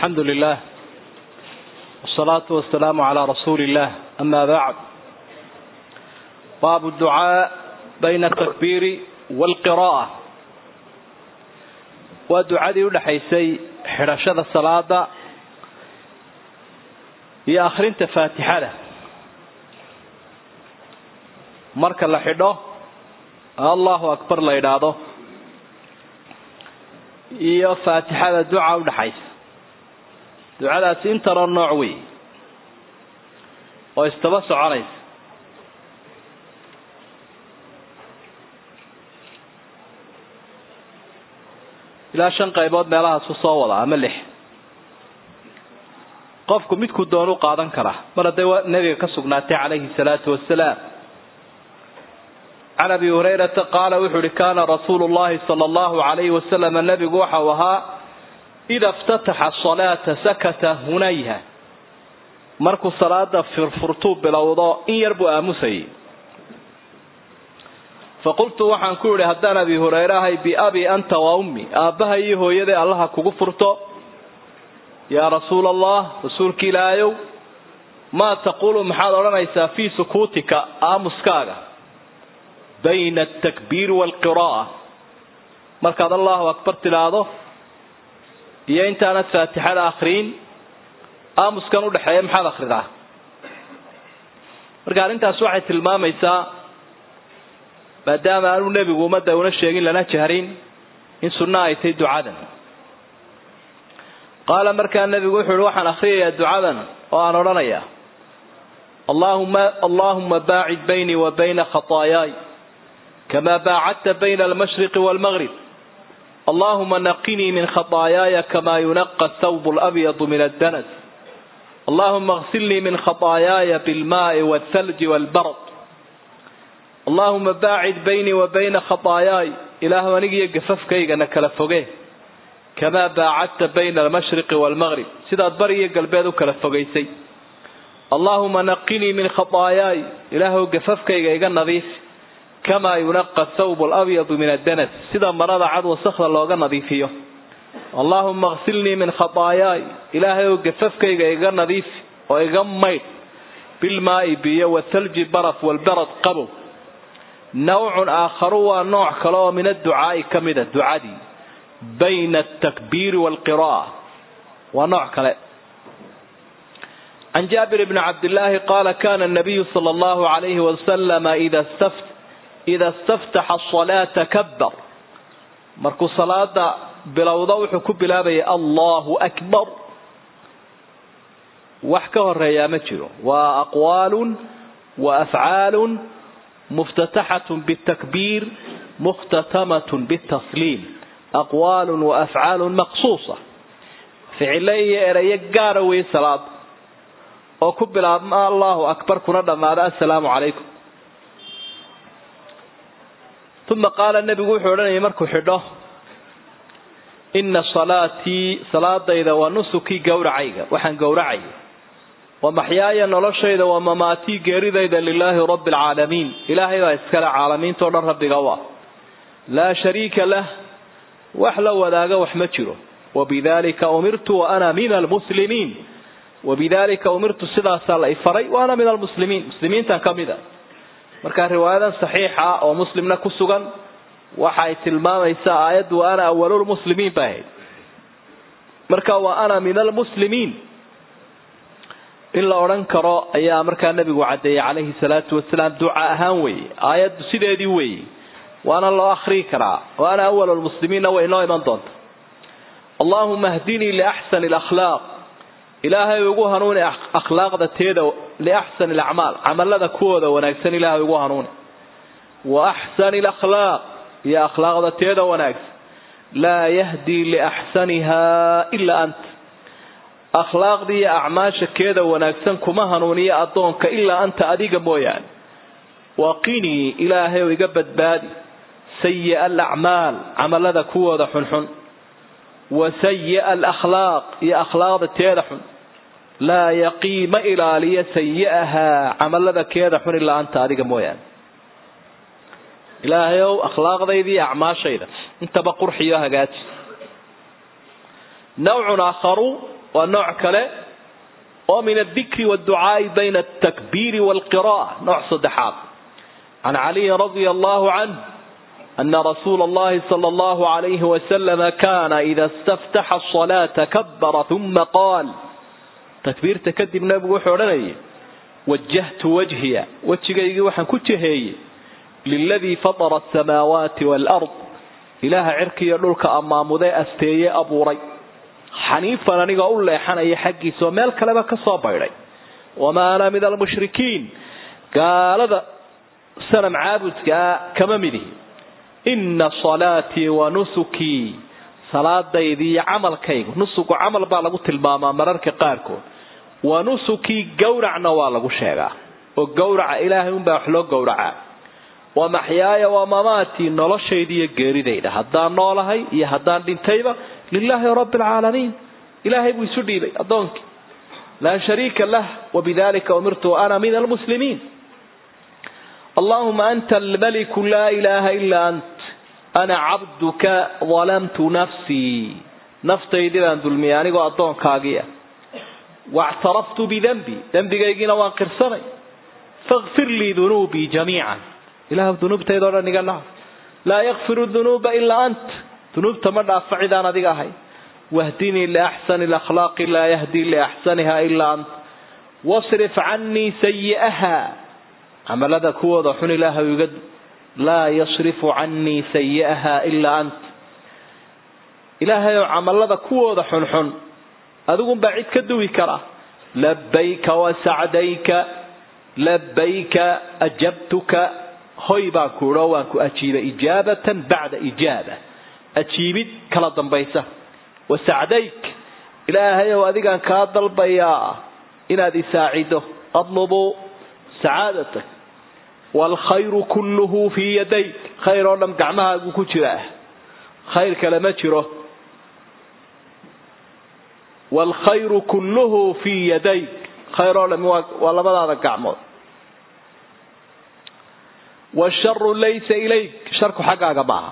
الحمد لله والصلاة والسلام على رسول الله أما بعد باب الدعاء بين التكبير والقراءة ودعاء ودحيسي حرشة الصلاة يا آخرين تفاتحة له marka la xidho allahu akbar la yidhaahdo iyo faatixada duca udhaxaysa ducadaasi intanoo nooc wey oo istaba soconaysa ilaa shan qaybood meelahaasu soo wada ama lix qofku midku doonu qaadan karaa mar hadday nebiga ka sugnaatay calayhi salaatu wasalaam can abi hurayrata qaala wuxuu uhi kaana rasuulu llahi sala allahu alayhi wasalam nebigu waxau ahaa ida iftataxa asalaata sakata hunayha markuu salaada firfurtuu bilowdo in yar buu aamusayay faqultu waxaan ku idhi haddaan abi hureyre ahay biabi anta wa ummi aabbaha iyo hooyaday allaha kugu furto yaa rasuula allah rasuulki ilaahayow maa taquulu maxaad odhanaysaa fii sukuutika aamuskaaga bayna altakbiiri waalqira'a markaad allahu akbar tidhaahdo iyo intaanad faatixada akriin aamuskan udhexeeya maxaad akridaa marka arrintaas waxay tilmaamaysaa maadaama aanu nebigu ummadda una sheegin lana jahrin in sunno ay tahay ducadan qaala markaa nebigu wuxu uhi waxaan akriyayaa ducadan oo aan odhanayaa allahuma allahuma baacid baynii wa bayna khataayaay كما باعدت بين المشرق والمغرب اللهم نقني من خطاياي كما ينقى الثوب الأبيض من الدنس اللهم اغسلني من خطاياي بالماء والثلج والبرد اللهم باعد بيني وبين خطاياي إله ونقي قففك إنك لفقيه كما باعدت بين المشرق والمغرب سيدات بري قلبيدك لفقيسي اللهم نقني من خطاياي إله قففك إيقا نظيف kamaa yunaqa thawb alabyadu min addanas sida marada cad wasakda looga nadiifiyo allaahuma aksilnii min khataayaay ilaahay oo gafafkayga iga nadiif oo iga maydh bilmaa'i biyo wathalji baraf walbarad qabow nawcun aakharu waa nooc kale oo min adducaa'i ka mida ducadii bayna altakbiiri waalqira'a waa nooc kale can jaabir bni cabdillaahi qaala kana nabiyu sala allahu alayhi wasalama ida staft ida istaftaxa asalaata kabbar markuu salaada bilowdo wuxuu ku bilaabayay allahu akbar wax ka horeeyaa ma jiro waa aqwaalun wa afcaalun muftataxatun bitakbiir mukhtatamatun bitasliim aqwaalun wa afcaalun maqsuusa ficilo iyo erayo gaara weeye salaada oo ku bilaabma allahu akbar kuna dhammaada assalaamu calaykum uma qaala nebigu wuxuu odhanayay markuu xidho ina salaatii salaadayda waa nusukii gowracayga waxaan gowracaya wa maxyaaya noloshayda waa mamaatii geeridayda lilaahi rabbi alcaalamiin ilaahay baa iskale caalamiintao dhan rabbiga u ah laa shariika lah wax la wadaaga wax ma jiro wabidalika umirtu wa ana min almuslimiin wabidalika umirtu sidaasaa la ifaray wa ana min almuslimiin muslimiintan ka mid a marka riwaayadan saxiixa oo muslimna ku sugan waxay tilmaamaysaa aayaddu wa ana awalulmuslimiin ba ahayd marka wa ana min almuslimiin in la odhan karo ayaa markaa nebigu caddeeyey calayhi salaatu wasalaam duca ahaan weeye aayaddu sideedii weeye waana loo akrii karaa wa ana awalulmuslimiinna way inoo iman doonta allahuma hdinii liaxsani alakhlaaq ilaahay ugu hanuuni akhlaaqda teeda liaxsani alacmaal camalada kuwooda wanaagsan ilaahay ugu hanuuni wa axsani alakhlaaq iyo akhlaaqda teeda wanaagsan laa yahdii liaxsaniha ilaa anta akhlaaqdii iyo acmaasha keeda wanaagsan kuma hanuuniyo addoonka ilaa anta adiga mooyaane waqinii ilaahay oo iga badbaadi sayi'a alacmaal camalada kuwooda xunxun wa sayi'a alakhlaaq iyo akhlaaqda teeda xun laa yaqiima ilaaliya sayi'ahaa camalada keeda xun ilaa anta adiga mooyaane ilaahayow akhlaaqdayda iyo acmaashayda intaba qurxiyo hagaaji nawcun aakharu waa nooc kale oo min adikri wاdducaa'i bayna altakbiiri wاlqira'a nooc saddexaad can caliyin radia allahu canh ana rasuula allahi sala allahu alayhi wasalama kana ida istaftaxa asalaata kabara uma qaal takbiirta kadib nabigu wuxuu odhanayay wajahtu wajhiya wejigaygii waxaan ku jaheeyey liladii fatara asamaawaati waalard ilaaha cirkiiyo dhulka ammaamudee asteeye abuuray xaniifan anigoo u leexanaya xaggiisa oo meel kaleba ka soo baydhay wamaa ana min almushrikiin gaalada sanam caabudkaa kama midihi inna salaatii wa nusukii salaadaydii iyo camalkaygu nusugu camal baa lagu tilmaamaa mararka qaarkood wa nusukii gowracna waa lagu sheegaa oo gowraca ilaahay unbaa wax loo gowracaa wa maxyaaya waa mamaatii noloshayda iyo geeridayda haddaan noolahay iyo haddaan dhintayba lilaahi rabbi alcaalamiin ilaahay buu isu dhiibay addoonkii laa shariika lah wabidalika umirtu ana min almuslimiin allahuma anta almaliku laa ilaaha ilaa ant ana cabduka dalamtu nafsii naftaydii baan dulmiyay anigoo addoonkaagiia wactaraftu bidenbi dembigaygiina waan qirsanay fakfir lii dunuubii jamiican ilah dunuubtaydao dhan iga dhaaf laa yakfiru dunuuba ilaa ant dunuubta ma dhaafa cidaan adiga ahay wahdinii liaxsani lakhlaaqi laa yahdii liaxsaniha ilaa ant wasrif canii sayi'aha camalada kuwooda xun ilaahay iga laa yasrifu canii sayi'aha ilaa ant ilaahay oo camalada kuwooda xunxun adigunbaa cid ka duwi kara labayka wasacdayka labayka ajabtuka hoy baan ku idho waan ku ajiibay ijaabatan bacda ijaaba ajiibid kala dambaysa wasacdayk ilaahayow adigaan kaa dalbayaa inaad isaacido adlubu sacaadatak waalkhayru kulluhu fii yadayk khayr oo dhan gacmahaagu ku jiraa khayr kale ma jiro waalkhayru kulluhu fii yadayk khayr oo dhami waa labadaada gacmood washaru laysa ilayk sharku xaggaaga maaha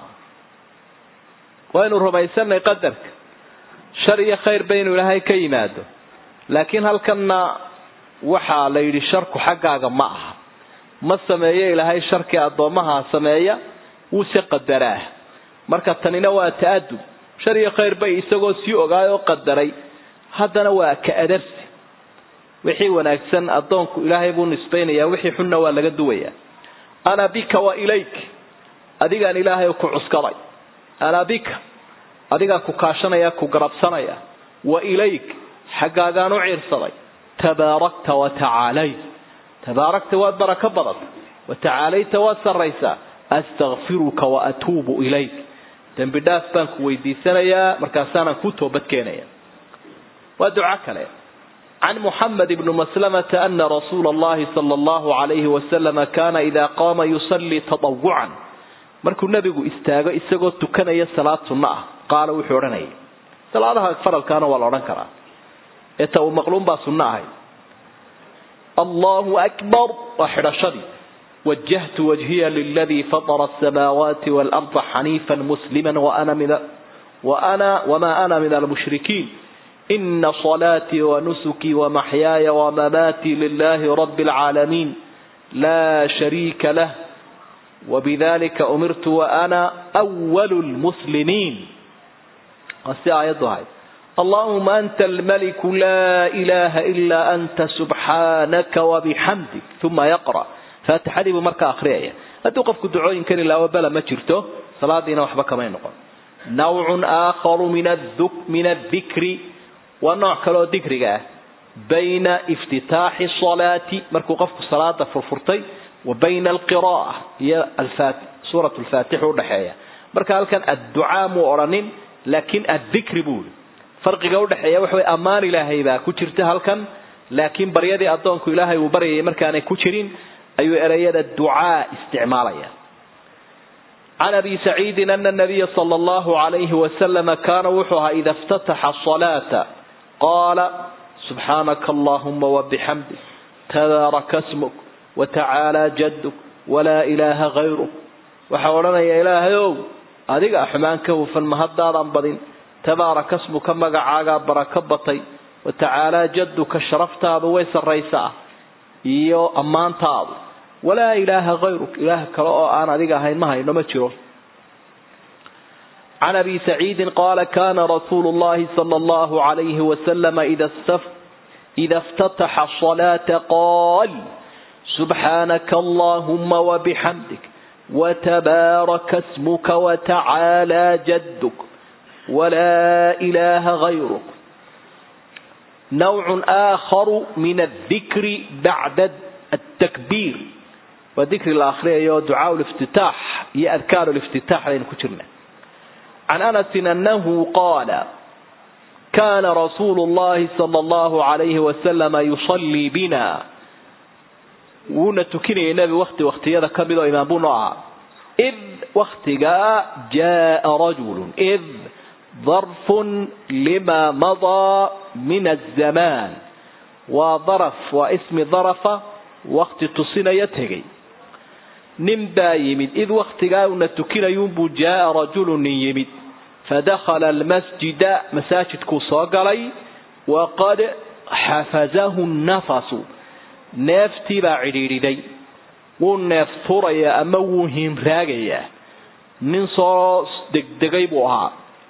waynu rumaysanay qadarka shar iyo khayr ba inuu ilaahay ka yimaado laakiin halkanna waxaa la yidhi sharku xaggaaga ma aha ma sameeyo ilaahay sharkii addoommaha sameeya wuuse qadaraa marka tanina waa ta'adub shar iyo khayr bay isagoo sii ogaayoo qadaray haddana waa ka adarsi wixii wanaagsan addoonku ilaahay buu nisbaynayaa wixii xunna waa laga duwayaa ana bika wa ilayk adigaan ilaahay ku cuskaday ana bika adigaa ku kaashanaya ku garabsanaya wa ilayk xaggaagaan u ciirsaday tabaarakta wa tacaalayt tabaarakta waad barako badata wa tacaalayta waad sarraysaa astakfiruka wa atuubu ilayk dembi dhaaf baan ku weydiisanayaa markaasaanaan kuu toobad keenaya waa duco kale can muxamed bni maslamata ana rasuula allahi sala allahu alayhi wasalama kaana idaa qaama yusallii tatawucan markuu nebigu istaago isagoo tukanaya salaad sunno ah qaala wuxuu odhanayay salaadaha faralkaana waa la odhan karaa ee ta uu maqluun baa sunno ahay allahu akbar waa xidhashadii wajahtu wajhiya liladii fatara asamaawaati waalarda xaniifan muslima waana min وأنا وما أنا من المشركين إن صلاتي ونسكي ومحياي ومماتي لله رب العالمين لا شريك له وبذلك أمرت وأنا أول المسلمين آية اللهم أنت الملك لا إله إلا أنت سبحانك وبحمدك ثم يقرأ فاتحة بمركة أخرية أتوقف كدعوين كان الله وبلا ما جرته صلاة دينا وحبك ما ينقل نوع آخر من الذك من الذكر ونوع كلو ذكر بين افتتاح الصلاة مركو قفك الصلاة فرفرتي وبين القراءة هي الفاتح سورة الفاتحة ودحية مركا هل كان الدعاء مؤرن لكن الذكر بول فرق قول دحية وحوي أمان إلهي با كترت هل كان لكن بريدي أدونك إلهي وبريدي مركا أنا كترين أي أريد الدعاء استعماليا عن أبي سعيد أن النبي صلى الله عليه وسلم كان وحوها إذا افتتح الصلاة قال سبحانك اللهم وبحمدك تبارك اسمك وتعالى جدك ولا إله غيرك وحولنا يا إله يوم أديك أحمانك وفالمهداد أنبضين تبارك اسمك مقعاقا بركبطي watacaalaa jadduka sharaftaadu way sarraysaa iyo ammaantaadu walaa ilaaha hayruk ilaah kale oo aan adiga ahayn ma hayno ma jiro can abi saciidin qaala kana rasuulu llahi sala allahu alayhi wasalama ida اftataxa الصلاة qaal subxaanaka allahuma wabixamdik wtabaaraka smuka watacaalى jaduk walaa ilaha gayruk nawc aakharu min aldikri bacda atakbiir waa dikri la akriyayo ducaa liftitaax iyo adkaar liftitaax aynu ku jirna can anasin anahu qaala kana rasuulu llahi sala allahu alayhi wasalama yusallii bina wuuna tukinayay nebi wakti waktiyada ka mid oo imaam buu noo ahaa id waktigaa jaa rajulu id darfun lima madaa min azamaan waa daraf waa ismi darafa wakti tusinaya tegay nin baa yimid id waktigaa una tukinayuunbuu jaaa rajulu nin yimid fadakhala almasjida masaajidkuu soo galay waqad xafazahu nafasu neeftii baa cidhiidhiday wuu neef tuurayaa ama wuu hiinraagayaa nin soo degdegay buu ahaa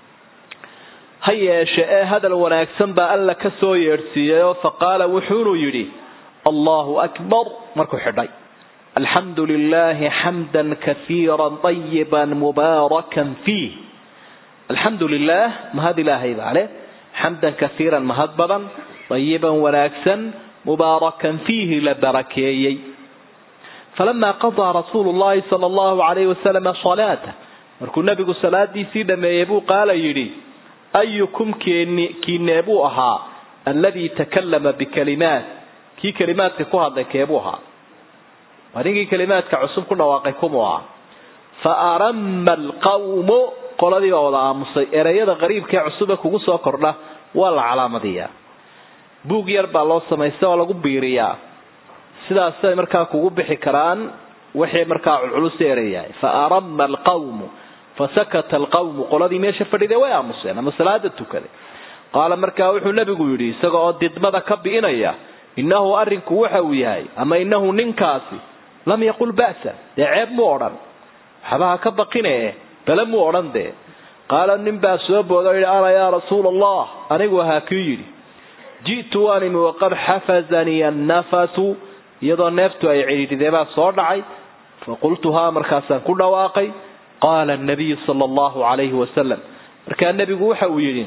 ha yeeshe ee hadal wanaagsan baa alla ka soo yeedhsiiyayoo faqaala wuxuunuu yidhi allahu akbar markuu xidhay alxamdu lilaahi xamdan kaiira ayiban mubaarakan fiih alxamdu lilaah mahad ilaahay baa leh xamdan kaiiran mahad badan ayiban wanaagsan mubaarakan fiihi la barakeeyey falamaa qadaa rasuulu llahi sala allahu alayhi wasalama salaata markuu nebigu salaadiisii dhameeyey buu qaala yidhi ayukum kiinee buu ahaa alladii takallama bikalimaat kii kalimaadka ku hadlay keebuu ahaa waa ninkii kalimaadka cusub ku dhawaaqay kumuu ahaa fa arama alqawmu qoladii baa wada aamusay ereyada qariibkaee cusube kugu soo kordha waa la calaamadiyaa buug yar baa loo samaysta oo lagu biiriyaa sidaasay markaa kugu bixi karaan wixii markaa culculus ereyahay fa arama alqawmu fasakata alqawmu qoladii meesha fadhiday way aamuseen ama salaada tukaday qaala markaa wuxuu nebigu yidhi isaga oo didmada ka bi'inaya innahu arrinku waxa uu yahay ama innahu ninkaasi lam yaqul ba'sa dee ceeb muu odhan waxba ha ka baqine bale muu odhan dee qaala nin baa soo booda o yidhi ana yaa rasuula allah anigu ahaa kii yidhi ji'tu waan imi waqad xafazanii annafasu iyadoo neeftu ay cidhiidhidee baa soo dhacay faqultuhaa markaasaan ku dhawaaqay qaala nabiyu sala allahu calayhi wasalam markaa nebigu waxa uu yidhi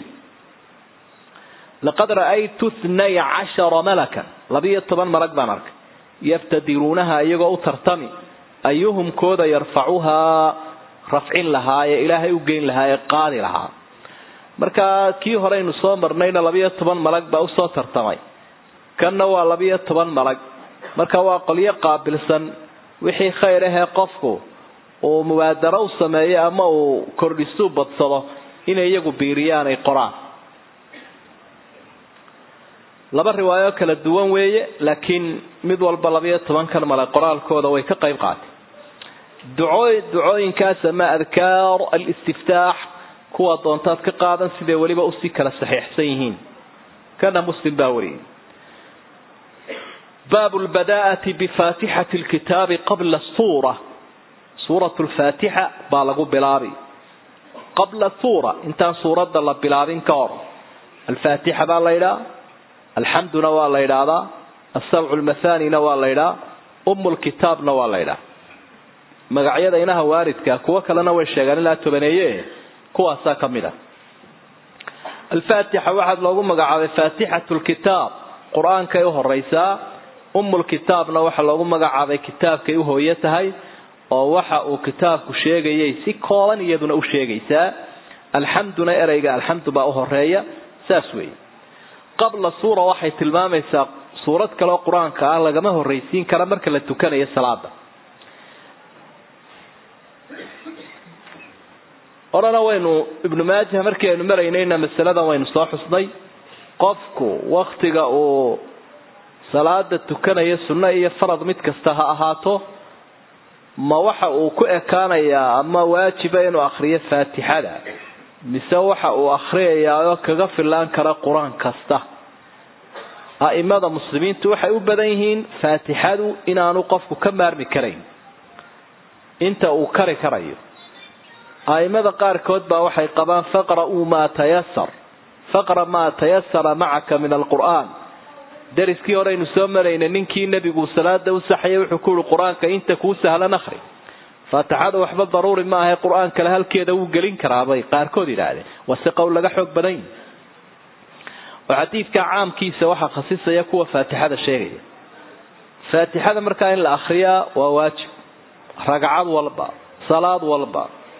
laqad ra'aytu thnay cashara malakan labiyo toban malag baan arkay yaftadiruunaha iyagoo u tartami ayuhum kooda yarfacuhaa rafcin lahaa ee ilaahay u geyn lahaa ee qaadi lahaa markaa kii horeynu soo marnayna labiyo toban malag baa usoo tartamay kanna waa labiyo toban malag marka waa qolyo qaabilsan wixii khayr ahee qofku uu mubaadaro u sameeyo ama uu kordhisuu badsado inay iyagu biiriyaan ay qoraan laba riwaayo kala duwan weeye laakiin mid walba labiyo tobankan male qoraalkooda way ka qayb qaatay ducoo ducooyinkaas ama adkaar alistiftaax kuwa doontaad ka qaadan siday weliba usii kala saxiixsan yihiin kana muslim baa wariyay baabu lbadaa'ati bifaatixati lkitaabi qabla suura suurat lfaatixa baa lagu bilaabi qabla suura intaan suuradda la bilaabin ka hor alfaatixa baa la ydhaa alxamduna waa la ydhaahdaa asabcu lmathanina waa la ydhaa um lkitaabna waa la ydhaa magacyada inaha waaridka kuwo kalena way sheegaan ilaa tobaneeye kuwaasaa ka mid a alfaatixa waxaad loogu magacaabay faatixatu lkitaab qur-aankay u horeysaa umulkitaabna waxaa loogu magacaabay kitaabkay u hooyo tahay oo waxa uu kitaabku sheegayay si kooban iyaduna u sheegaysaa alxamduna ereyga alxamdu baa u horeeya saas weeye qabla suura waxay tilmaamaysaa suurad kaleoo qur-aanka ah lagama horreysiin kara marka la tukanayo salaada horena waynu ibnu maaja markii aynu maraynayna masaladan waynu soo xusnay qofku waktiga uu salaada tukanayo sunno iyo farad mid kasta ha ahaato ma waxa uu ku ekaanayaa ama waajiba inuu akhriyo faatixada mise waxa uu akhriyayaa oo kaga filaan kara qur-aan kasta a'imada muslimiintu waxay u badan yihiin faatixadu inaanu qofku ka maarmi karayn inta uu kari karayo a'imada qaarkood baa waxay qabaan faqra'uu maa tayasar faqra maa tayasara macaka min alqur'aan dariskii horeynu soo maraynay ninkii nebigu salaada u saxayay wuxuu ku yihi qur-aanka inta kuu sahlan akhri faatixada waxba daruuri ma ahay qur-aan kale halkeeda wuu gelin karaabay qaarkood yidhaahdeen waa si qowl laga xoog badan yahi oo xadiidka caamkiisa waxaa khasisaya kuwa faatixada sheegaya faatixada markaa in la akhriyaa waa waajib ragcad walba salaad walba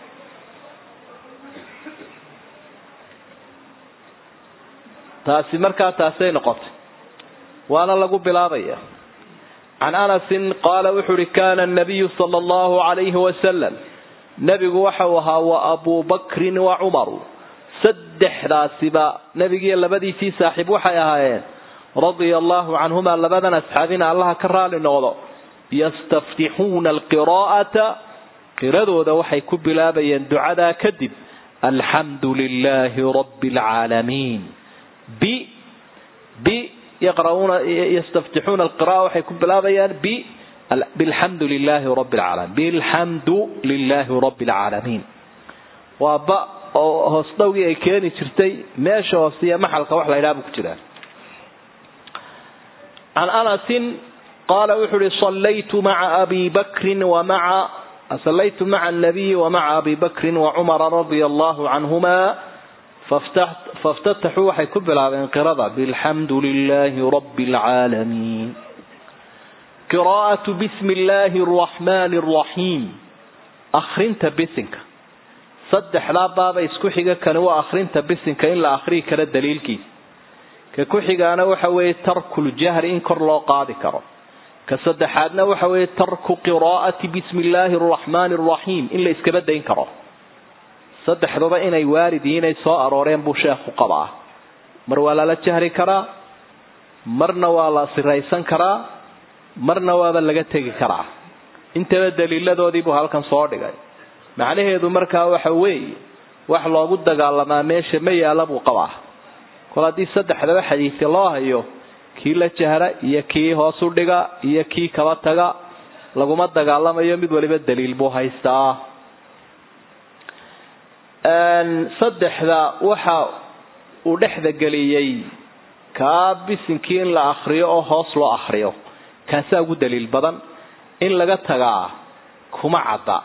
taasi markaa taasay noqotay waana lagu bilaabaya can anasin qaala wuxuu uhi kana anabiyu sala allahu calayhi wasalam nebigu waxau ahaa wa abuu bakrin wa cumaru saddexdaasiba nebigiiyo labadiisii saaxiib waxay ahaayeen radia allahu canhuma labadan asxaabina allaha ka raali noqdo yastaftixuuna alqiraa'ata qiradooda waxay ku bilaabayeen ducadaa kadib alxamdu lilaahi rabbi alcaalamiin b b yaqra'uuna yastaftixuuna alqira'a waxay ku bilaabayaan b bilxamdu lilaahi rabbi alcaalamiin bilxamdu lilaahi rabbi alcaalamiin waa ba oo hoos dhowgii ay keeni jirtay meesha hoose iyo maxalka wax la ydhaha buu ku jiraa can anasin qaala wuxuu uhi sallaytu maca abi bakrin wa maca sallaytu maca anabiyi wa maca abi bakrin wa cumara radia allahu canhuma faftataxuu waxay ku bilaabeen qirada bilxamdu lilaahi rabbi alcaalamiin qiraa'atu bismi illaahi araxmaani araxiim akhrinta bisinka saddexdaa baaba isku xiga kani waa akhrinta bisinka in la akhriyi karo daliilkiisa ka ku xigaana waxa weeye tarkuljahri in kor loo qaadi karo ka saddexaadna waxa weeye tarku qiraa'ati bismi illaahi araxmaani araxiim in la iskaba dayn karo saddexduba inay waarid yihiin inay soo arooreen buu sheekhu qabaa mar waa lala jahri karaa marna waa la siraysan karaa marna waaba laga tegi karaa intaba daliiladoodii buu halkan soo dhigay macnaheedu markaa waxa weeye wax loogu dagaalamaa meesha ma yaala buu qabaa kol haddii saddexdaba xadiidka loo hayo kii la jahra iyo kii hoos u dhiga iyo kii kaba taga laguma dagaalamayo mid waliba daliil buu haystaa saddexda waxa uu dhexda geliyey kaa bisinkii in la akriyo oo hoos loo akriyo kaasaa ugu daliil badan in laga tagaa kuma cadda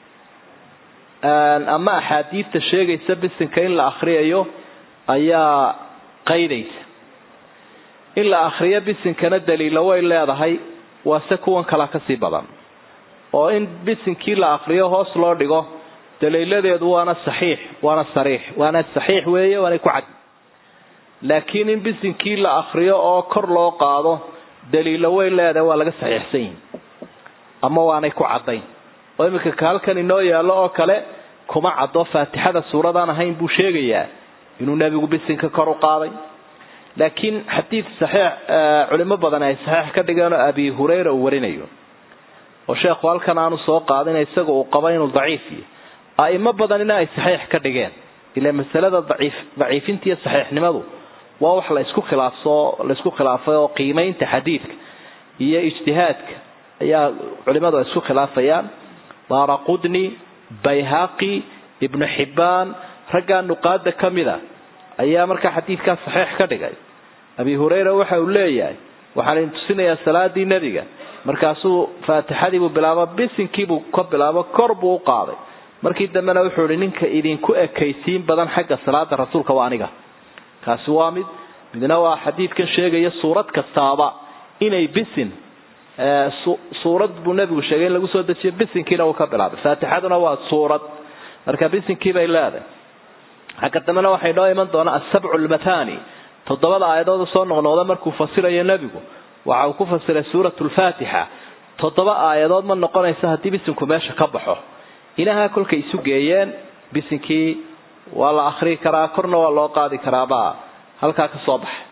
ama axaadiidta sheegaysa bisinka in la akriyayo ayaa qaydaysa in la akriyo bisinkana daliilo way leedahay waase kuwan kala kasii badan oo in bisinkii la akriyo hoos loo dhigo daliiladeedu waana saxiix waana sariix waana saxiix weeye waanay ku cad laakiin in bisinkii la akriyo oo kor loo qaado daliilo way leedahay waa laga saxiixsan yihin ama waanay ku caddayn oo iminka ka halkan inoo yaallo oo kale kuma caddo faatixada suuradaan ahayn buu sheegayaa inuu nebigu bisinka kor u qaaday laakiin xadiid saxiix culimo badan ay saxiix ka dhigeen oo abi hurayra uu warinayo oo sheekhu halkan aanu soo qaadin isaga uu qaba inuu daciif yahy a'imo badanina ay saxiix ka dhigeen ilaa masalada daciif daciifinta iyo saxiixnimadu waa wax la isku khilaafso la isku khilaafay oo qiimaynta xadiidka iyo ijtihaadka ayaa culimadu ay isku khilaafayaan daaraqudni bayhaqi ibnu xibbaan raggaa nuqaada ka mida ayaa markaa xadiidkaa saxiix ka dhigay abi hurayra waxa uu leeyahay waxaan idin tusinayaa salaadii nebiga markaasuu faatixadiibuu bilaabo bisinkiibuu ka bilaabo kor buu u qaaday markii dambena wuxuu ihi ninka idinku ekaysiin badan xagga salaada rasuulka waa aniga kaasi waa mid midna waa xadiidkan sheegaya suurad kastaaba inay bisin suurad buu nebigu sheegay in lagu soo dejiyo bisinkiina uu ka bilaabay faatixaduna waa suurad marka bisinkii bay leedahay xagga dambena waxay noo iman doonaa asabcu lmathani toddobada aayadood soo noqnoqda markuu fasirayo nebigu waxa uu ku fasiray suurat lfaatixa toddoba aayadood ma noqonaysa haddii bisinku meesha ka baxo ilahaa kolkay isu geeyeen bisinkii waa la akrii karaa korna waa loo qaadi karaabaa halkaa ka soo baxay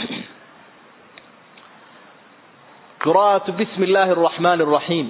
qira'atu bismi illaahi araxmaani araxiim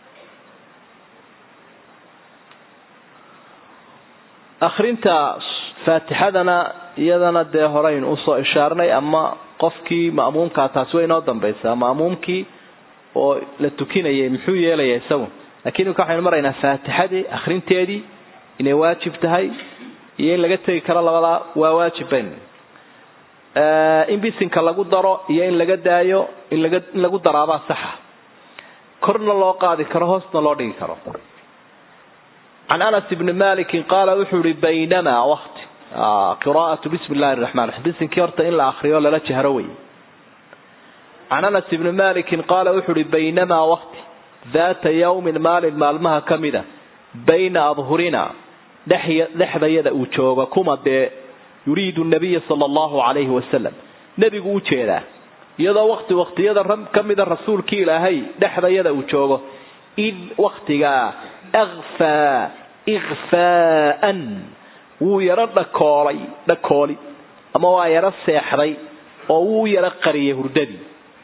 akrinta faatixadana iyadana dee horeyn usoo ishaarinay ama qofkii ma'muumkaa taasi way inoo dambaysaa ma'muumkii oo la tukinayay muxuu yeelaya isagu lakiin imika waxaynu maraynaa faatixadii akrinteedii inay waajib tahay iyo in laga tegi karo labadaa waa waajib bayn in bisinka lagu daro iyo in laga daayo in laga in lagu daraabaa saxa korna loo qaadi karo hoosna loo dhigi karo can anas ibni malikin qaala wuxuu ihi baynamaa wakti qiraa'atu bismi illahi raxman raxiim bisinkii horta in la akriyo lala jahro wey can anas ibni malikin qaala wuxuu uhi baynamaa wakti daata yawmin maalin maalmaha ka mida bayna adhurina dhexdayada uu joogo kuma dee yuriidu nabiya sala allahu calayhi wasalam nebigu u jeedaa iyadoo wakti waktiyada ka mida rasuulkii ilaahay dhexdayada uu joogo id waktigaa akfaa ikfaa'an wuu yaro dhakoolay dhakooli ama waa yaro seexday oo wuu yaro qariyay hurdadii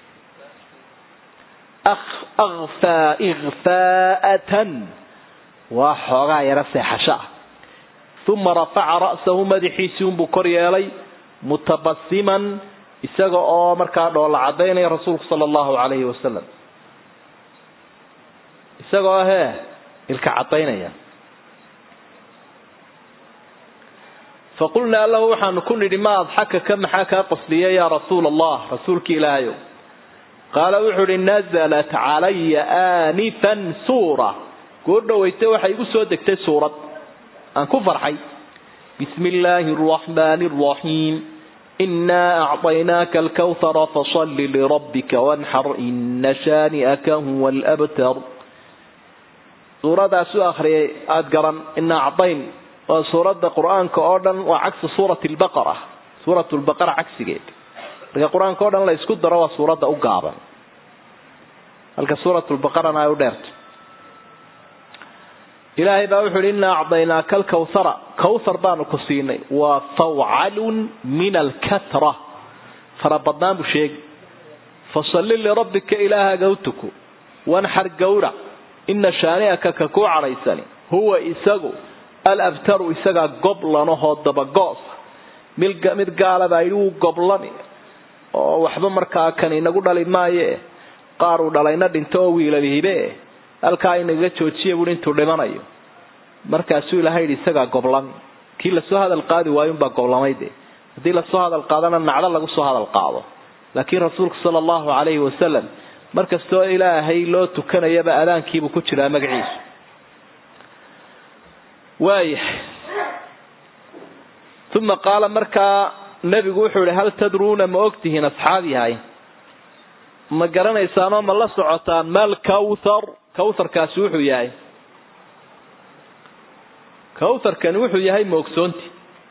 akfaa ikfaa'atan waa xoogaa yaro seexasho ah uma rafaca ra'sahu madaxiisii unbuu kor yeelay mutabasiman isaga oo markaa dhoolla cadaynaya rasuulku sala allahu calayhi wasalam isagoo hee ilka cadaynaya faqulnaa lahu waxaanu ku nidhi ma adxakaka maxaa kaa qosliyay yaa rasuula allah rasuulki ilaahayow qaala wuxuu ihi nazalat calaya aanifan suura goo dhawaytay waxay igu soo degtay suurad aan ku farxay bismi illaahi araxmaani araxiim inaa acطaynaaka alkawhara fasalli lirabbika wanxar ina shaani'aka huwa alabtar suuradaas u akriyay aada garan ina acdayn waa suuradda qur-aanka oo dhan waa cagsi suurati lbaqara suurat lbaqara cagsigeed marka qur-aanka o dhan la isku daro waa suuradda u gaaban halka suurat lbaqarana ay u dheerto ilaahay baa wuxu uhi inaa acdaynaaka alkawhara kawthar baanu ku siinay waa fawcalun min alkatra farabadnaan buu sheegi fasalli lirabbika ilaahaga u tuku wanxar gawra ina shaani'aka ka kuu cadhaysani huwa isagu alabtaru isagaa goblanahoo dabagoos mid gaala baa yidhi wuu goblani oo waxba markaa kan inagu dhali maaye qaar uu dhalayna dhinto oo wiilalihibe halkaa inaga joojiya buui intuu dhimanayo markaasuu ilahay yidhi isagaa goblami kii lasoo hadal qaadi waayunbaa goblamay de haddii lasoo hadal qaadana nacdo lagu soo hadal qaado laakiin rasuulku sala allahu calayhi wasalam markastoo ilaahay loo tukanayaba adaankiibuu ku jiraa magaciisu waayahay uma qaala markaa nebigu wuxuu ihi hal tadruuna ma ogtihiin asxaab yahay ma garanaysaanoo ma la socotaan mal kawthar kawtharkaasi wuxuu yahay kawtharkani wuxuu yahay ma ogsoonti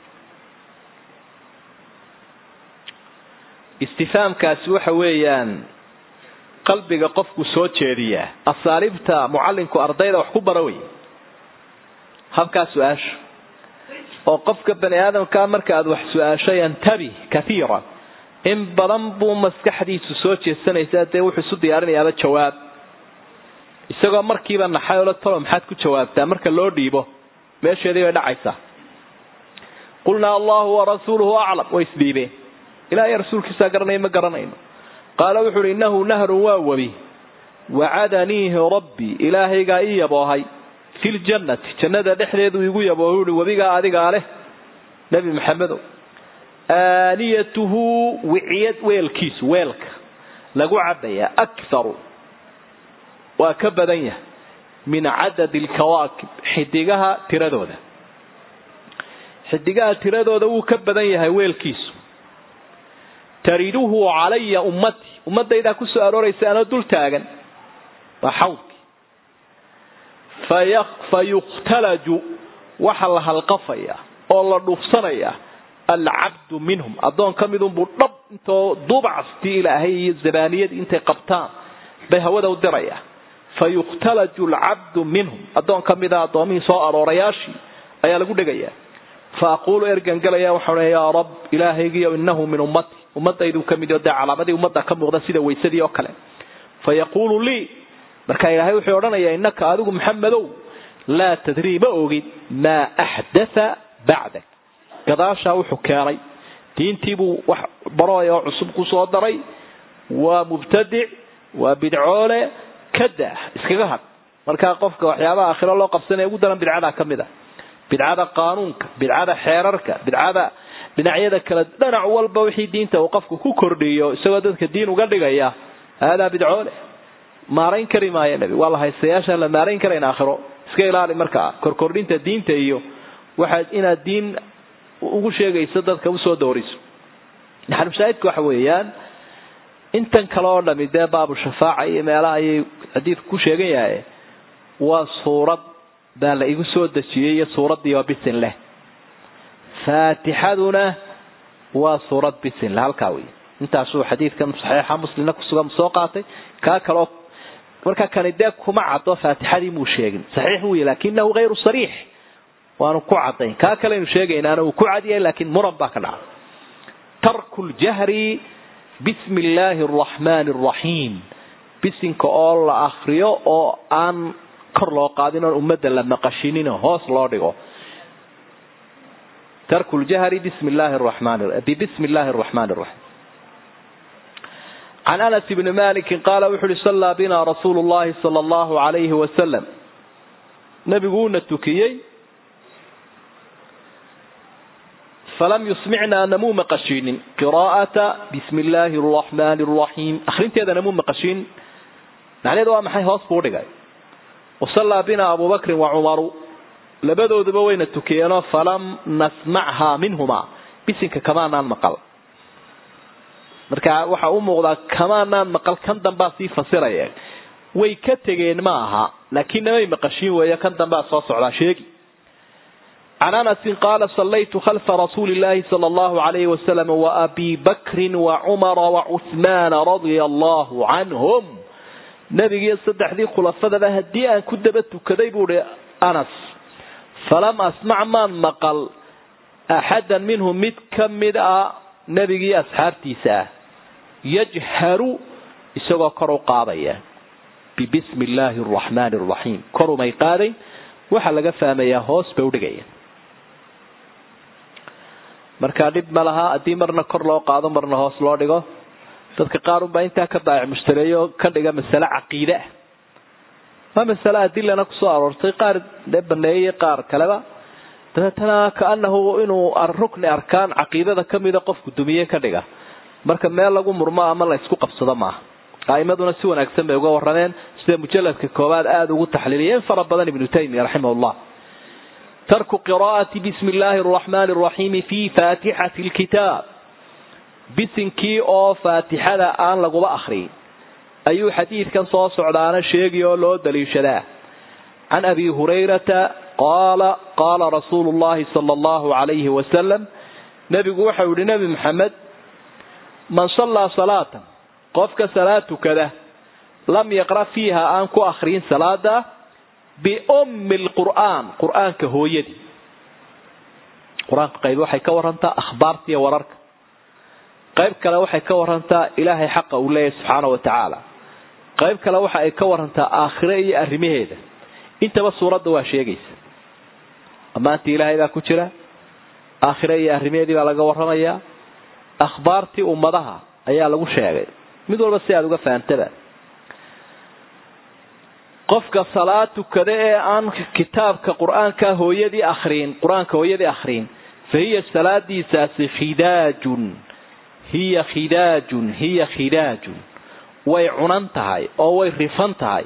istifaamkaasi waxa weeyaan qalbiga qofku soo jeediyaa asaaliibta mucalinku ardayda wax ku bara wey habkaa su-aasha oo qofka bani aadamkaa marka aad wax su-aasho yantabi kaiiran in badan buu maskaxdiisu soo jeesanaysaa dee wuxuu isu diyaarinayaaba jawaab isagoo markiiba naxay oo la talo maxaad ku jawaabtaa marka loo dhiibo meesheedii bay dhacaysaa qulnaa allahu warasuuluhu aclam way isdhiibeen ilaahay rasuulkiisaa garanaya ma garanayno qaala wuxu uhi innahu nahrun waa webi wacadaniihi rabbii ilaahaygaa ii yaboohay fi ljannati jannada dhexdeedu igu yaboohay uhi webigaa adigaa leh nebi maxamedow aaniyatuhu wiciyad weelkiisu weelka lagu cabayaa akharu waa ka badan yahay min cadadi alkawaakib xidigaha tiradooda xidigaha tiradooda wuu ka badan yahay weelkiisu tariduhu calaya ummatii ummadaydaa ku soo arooraysa anoo dul taagan waa xawdki fa yukhtalaju waxa la halqafaya oo la dhuufsanaya alcabdu minhum addoon ka midunbuu dhab intoo dubactii ilaahay iyo zabaaniyadii intay qabtaan bay hawada u diraya fa yukhtalaju alcabdu minhum addoon ka mida addoomihii soo aroorayaashii ayaa lagu dhegayaa fa aquulu ergangalaya waxaa odhanaya yaa rab ilaahaygiiyo innahu min ummati ummadaydu ka mid oo dee calaamadii ummadda ka muuqda sida waysadii oo kale fa yaquulu lii markaa ilaahay wuxuu odhanayaa innaka adigu maxamedow laa tadrii ma ogid maa axdatha bacdak gadaashaa wuxuu keenay diintiibuu wax barooy oo cusub ku soo daray waa mubtadic waa bidcoole kada iskaga had markaa qofka waxyaabaha aakhiro loo qabsanaya ugu daran bidcadaa ka mid a bidcada qaanuunka bidcada xeerarka bidcada dhinacyada kale dhinac walba wixii diinta uu qofku ku kordhiyo isagoo dadka diin uga dhigaya haadaa bidcoole maarayn kari maayo nebi waa la haystayaashaan la maarayn karayn aakhiro iska ilaali markaa korkordhinta diinta iyo waxaad inaad diin ugu sheegayso dadka usoo dooriso maxalushaahidka waxa weeyaan intan kale oo dhami dee baabu shafaaca iyo meelaha ayay xadiidku ku sheegan yahay waa suurad baa la igu soo dejiyey iyo suuraddii oo bisin leh faatixaduna waa suurad bisin leh halkaa wey intaasuu xadiidkan saxiixa muslimna kusugan soo qaatay kaa kaleoo marka kani dee kuma caddo faatixadii muu sheegin saxiix wey laakinahu hayru sariix waanu ku cadayn kaa kaleynu sheegaynaana uu ku cadyahay laakiin muran baa ka dhaca tarku ljahri bismi illaahi araxmaani araxiim bisinka oo la akriyo oo aan kor loo qaadin oon ummadda la maqashinin hoos loo dhigo tarku ljahri bismi illaahi araxmaani bibismi illaahi araxmaani araxiim can anas bni maliki qaala wuxu uhi sallaa bina rasuulu llahi sala allahu alayhi wasalam nabigu uuna tukiyey falam yusmicnaa namuu maqashiinin qiraa'ata bismi illaahi araxmaani araxiim akhrinteeda namuu maqashiin macnaheedu waa maxay hoos buu dhigay wasallaa bina abubakrin wa cumaru labadooduba wayna tukiyeenoo falam nasmachaa minhumaa bisinka kamaanaan maqal marka waxa u muuqdaa kamaanaan maqal kan dambaa sii fasiraya way ka tegeen ma aha laakiin namay maqashiin weeyo kan dambaa soo socdaa sheegi can anasin qaala sallaytu khalfa rasuuli illaahi sala allahu alayhi wasalam waabi bakrin wacumara wacuhmaana radia allahu canhum nebigiiyo saddexdii khulafadaba haddii aan ku daba tukaday buu hi anas falam asmac maan maqal axadan minhum mid ka mid a nebigii asxaabtiisa ah yajharu isagoo kor u qaadaya bibismi illaahi araxmaani araxiim korumay qaadayn waxaa laga fahmayaa hoos bay udhigaya markaa dhib ma laha haddii marna kor loo qaado marna hoos loo dhigo dadka qaar unbaa intaa ka baayac mushtareeyo ka dhiga masale caqiide ah waa masale adilana kusoo aroortay qaar dee baneeyey qaar kaleba dabeetana kaanahu inuu rukni arkaan caqiidada kamida qofku dumiye ka dhiga marka meel lagu murmo ama la isku qabsado maaha a'imaduna si wanaagsan bay uga warameen sida mujaladka koobaad aada ugu taxliiliya in fara badan ibnu taymiya raximahullah tarku qiraa'ati bismi illaahi araxmaani araxiimi fi faatixati lkitaab bisinkii oo faatixada aan laguba akriyin ayuu xadiidkan soo socdaana sheegi oo loo daliishadaa can abi hurayrata qaala qaala rasuulu llahi sala allahu alayhi wasalam nebigu waxau yihi nebi maxamed man sallaa salaatan qofka salaad tukada lam yaqra fiiha aan ku akriyin salaada biummi lqur'aan qur'aanka hooyadii qur-aanka qayb waxay ka warantaa akhbaarta iyo wararka qayb kale waxay ka warantaa ilaahay xaqa uu leeyahay subxaana wa tacaala qayb kale waxa ay ka warantaa aakhire iyo arrimaheeda intaba suuradda waa sheegaysa ammaantii ilaahay baa ku jira aakhire iyo arrimaheedii baa laga warramayaa akhbaartii ummadaha ayaa lagu sheegay mid walba si aada uga fahantaba qofka salaad tukada ee aan kitaabka qur-aanka hooyadii akriin qur-aanka hooyadii akhriin fa hiya salaadiisaasi khidaajun hiya khidaajun hiya khidaajun way cunan tahay oo way rifan tahay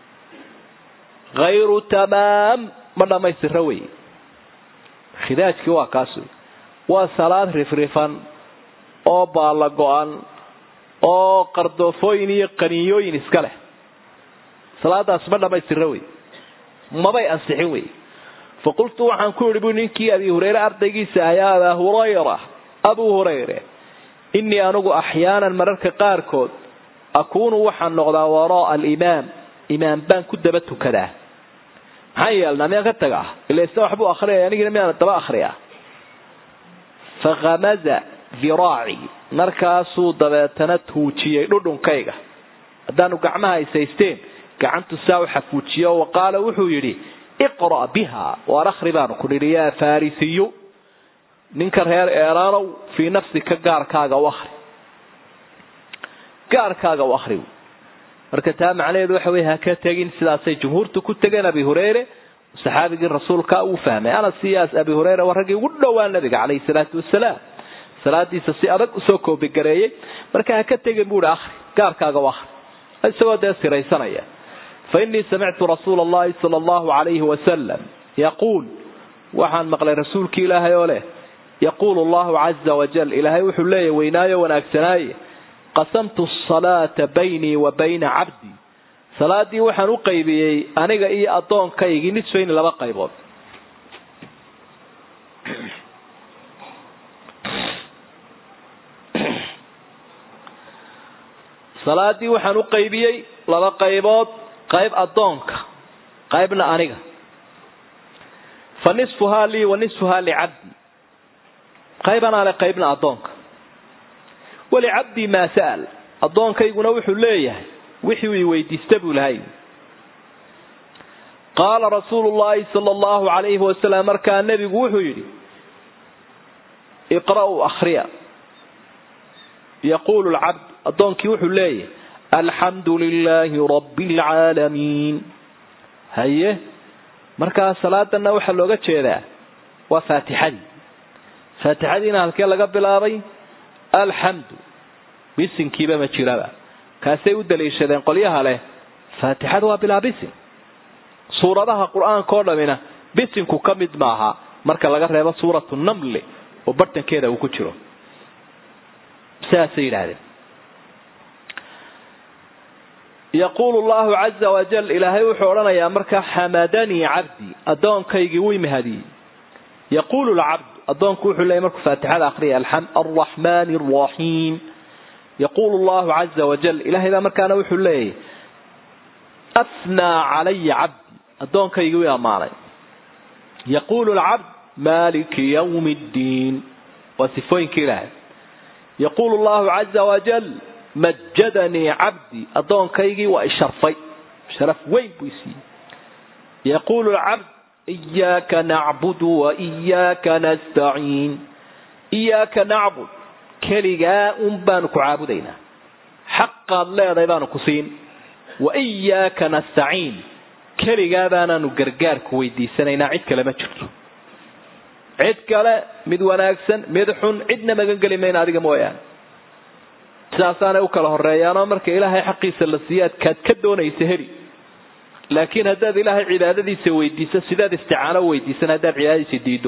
hayru tamaam ma dhammaystira wey khidaajkii waa kaas wey waa salaad rifrifan oo baalla go-an oo qardoofooyin iyo qaniiyooyin iska leh salaadaas ma dhammaystira wey mabay ansixin wey fa qultu waxaan ku idhi bu ninkii abi hureyre ardaygiisa ayaa abaa hurayra abuu hurayre innii anugu axyaanan mararka qaarkood akuunu waxaan noqdaa waraa alimaam imaam baan ku daba tukadaa maxaan yeelnaa miyaan ka tagaa ila isna waxbuu akhriyaya anigina miyaan daba akhriyaa fakhamaza diraaci markaasuu dabeetana tuujiyey dhudhunkayga haddaanu gacmaha isaysteen gacantu saa u xafuujiyo wa qaala wuxuu yidhi iqra' biha waar akhri baanu ku nidhi yaa farisiyu ninka reer eeraanow fii nafsika gaarkaaga u akri gaarkaaga u akri marka taa macnaheedu waxa wey haka tegin sidaasay jumhuurtu ku tegeen abi hureyre saxaabigii rasuulka uu fahmay anas iyaas abi hureyre waa raggii ugu dhowaa nabiga calayhi salaatu wasalaam salaadiisa si adag usoo koobigareeyey marka haka tegin buuhi akri gaarkaaga u akri isagoo dee siraysanaya fa innii samictu rasuula allahi sala allahu calayhi wasalam yaquul waxaan maqlay rasuulkii ilaahay oo leh yaquulu allahu caza wajal ilaahay wuxuu leeyahy weynaayo wanaagsanaaye qasamtu asalaata baynii wa bayna cabdii salaadii waxaan u qaybiyey aniga iyo addoonkaygii nisfayn laba qaybood salaadii waxaan u qaybiyey laba qaybood qayb addoonka qaybna aniga fa nisfuhaa lii wa nisfuhaa licabdi qaybanaa le qaybna addoonka walicabdii maa sa'al addoonkayguna wuxuu leeyahay wixii uu i weydiista buu lahay qaala rasuulu llaahi sala allahu calayhi wasalam markaa nebigu wuxuu yidhi iqra'uu akhriya yaquulu lcabd addoonkii wuxuu leeyahay alxamdu lilaahi rabbi alcaalamiin haye markaa salaadanna waxaa looga jeedaa waa faatixadii faatixadiina halkee laga bilaabay alxamdu bisinkiiba ma jiraba kaasay u daliishadeen qolyaha leh faatixada waa bilaa bisin suuradaha qur-aanka oo dhamina bisinku ka mid maaha marka laga reebo suuratu namli oo bartankeeda uu ku jiro sidaasay yidhaahdeen yaquulu llahu caza wajal ilaahay wuxuu odhanayaa markaa xamadanii cabdii addoonkaygii wuu imahadiyey yaquulu lcabd addoonku wuxuu leeyay markuu faatixada akriya alraxmaani araxiim yaquulu llahu caza wajal ilahay baa markaana wuxuu leeyahy asnaa calaya cabdi addoonkaygii wii ammaanay yaquulu lcabd maliki ywmi ddiin waa sifooyinka ilaahay yaquulu llahu caza wajal majadanii cabdi addoonkaygii waa isharfay sharaf weyn buu isiiyey yaquulu lcabd iyaaka nacbudu wa iyaaka nastaciin iyaaka nacbud keligaa un baanu ku caabudaynaa xaqaad leedahay baanu ku siin wa iyaaka nastaciin keligaa baanaanu gargaarku weydiisanaynaa cid kale ma jirto cid kale mid wanaagsan mid xun cidna magan geli mayna adiga mooyaane sidaasaanay u kala horeeyaanoo marka ilaahay xaqiisa la siiyo aad kaad ka doonaysa heli laakiin haddaad ilaahay cibaadadiisa weydiiso sidaad isticaano weydiisan haddaad cibaadadiisa diido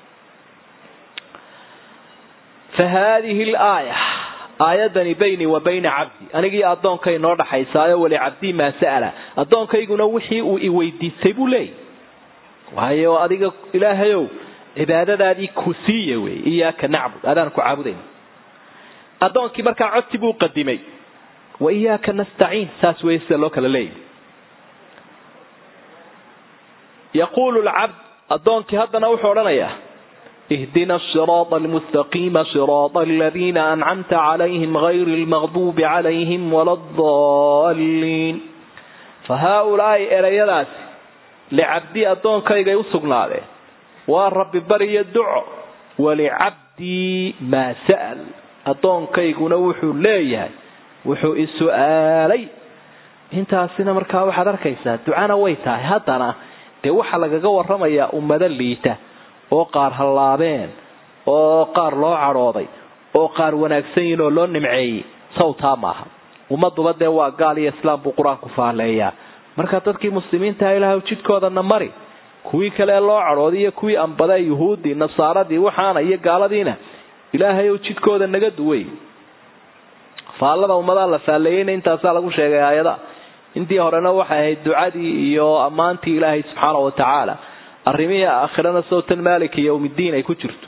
fa haadihi laaya aayadani baynii wa bayna cabdi anigii addoonkay noo dhaxaysaayo wali cabdii maa sa'ala addoonkayguna wixii uu i weydiistay buu leeyay waayo adiga ilaahayow cibaadadaadii ku siiya wey iyaaka nacbud adaan ku caabudayna addoonkii markaa codsi buu qadimay wa iyaaka nastaciin saas wey sida loo kala leeyahy yaquulu lcabd addoonkii haddana wuxuu odhanayaa ihdina asiraada almustaqiima siraada aladiina ancamta calayhim gayri lmaqduubi calayhim wala adaliin fa haaulaai erayadaasi licabdii addoonkaygay u sugnaadeen waa rabbi bariyo duco walicabdii maa sa'al addoonkayguna wuxuu leeyahay wuxuu i su-aalay intaasina markaa waxaad arkaysaa ducana way tahay haddana dee waxaa lagaga waramayaa ummado liita oo qaar hallaabeen oo qaar loo cadhooday oo qaar wanaagsan yihin oo loo nimceeyey sawtaa maaha ummaduba dee waa gaal iyo islaam buu qur-aanku faaleeyaa marka dadkii muslimiintaha ilaah jidkoodana mari kuwii kale loo cadhooday iyo kuwii ambada yuhuuddii nasaaradii waxaana iyo gaaladiina ilaahay ou jidkooda naga duway faallada ummadaa la faalleeyeyna intaasaa lagu sheegay aayada intii horena waxay ahayd ducadii iyo ammaantii ilaahay subxaana wa tacaala arrimihii aakhirana sawtan maalika yowmiddiin ay ku jirto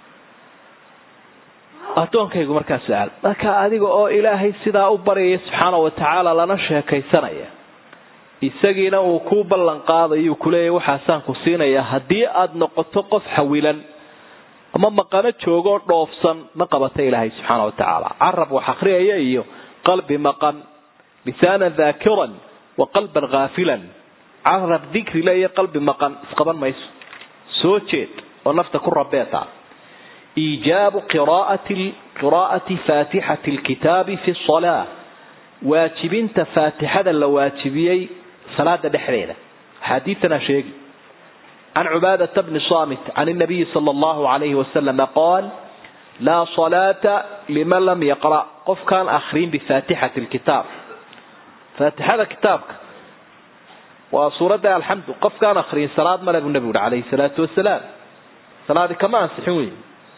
addoonkaygu markaa su-aal marka adiga oo ilaahay sidaa u baryaya subxaana wa tacaala lana sheekaysanaya isagiina uu ku ballan qaadayu kuleeyahy waxaasaan ku siinaya haddii aada noqoto qof xawilan ama maqano joogoo dhoofsan ma qabata ilaahay subxaana wa tacaala carab wax akhriyaya iyo qalbi maqan lisaanan daakiran wa qalban khaafilan carab dikrile iyo qalbi maqan isqaban mayso soo jeed oo nafta ku rabeeta iijaabu qiraa'ati faatixati lkitaabi fi salaa waajibinta faatixada la waajibiyey salaada dhexdeeda axaadiitanaa sheegi can cubaadata bni samit can nabiyi sala allahu alayhi wasalama qaal laa salaata liman lam yaqra' qofkaan akrin bifaatixati lkitaab faatixada kitaabka waa suuradda alxamdu qofkaan akriyin salaad male buu nebigu uhi calayhi salaatu wasalaam salaadi kama ansixin wey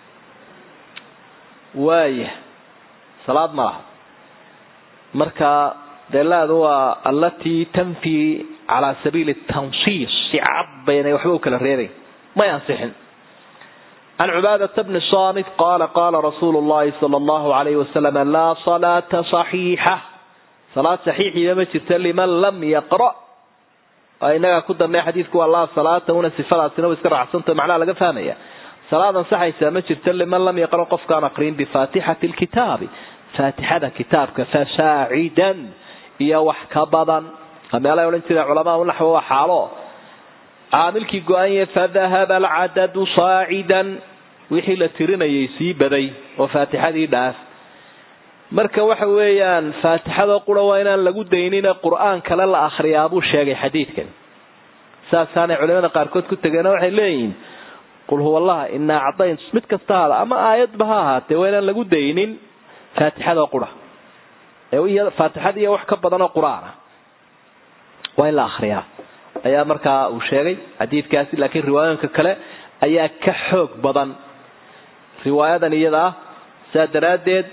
waaya salaad ma laha marka deelaadu waa allatii tanfi calaa sabiili tansiis si cad baynay waxba u kala reebayn may ansixin can cubaadata bni samit qaala qaala rasuulu llahi sala allahu alayhi wasalam laa salaata saxiixa salaad saxiixiiba ma jirta liman lam yaqra inagaa ku dambeya xadiidku waa laa salaata una sifadaasina wa iska raacsanta macnaha laga fahmaya salaad ansaxaysaa ma jirta liman lam yaqra qofkaan aqrin bifaatixati lkitaabi faatixada kitaabka fasaacidan iyo wax ka badan meelay odhan jireen culamaa unaxwo waa xaalo caamilkii go-anye fadahaba alcadadu saacidan wixii la tirinayay sii baday oo faatixadii dhaaf marka waxa weeyaan faatixada qura waa inaan lagu daynine qur-aan kale la akhriyaa buu sheegay xadiidkan saasaanay culimada qaarkood ku tegeen waxay leeyihiin qul huwa allaha inaa cadayn mid kasta hada ama aayadba ha ahaatee waa inaan lagu daynin faatixada qura faatixada iyo wax ka badanoo qur-aan ah waa in la akhriyaa ayaa markaa uu sheegay xadiidkaasi laakiin riwaayooyinka kale ayaa ka xoog badan riwaayadan iyada ah saa daraaddeed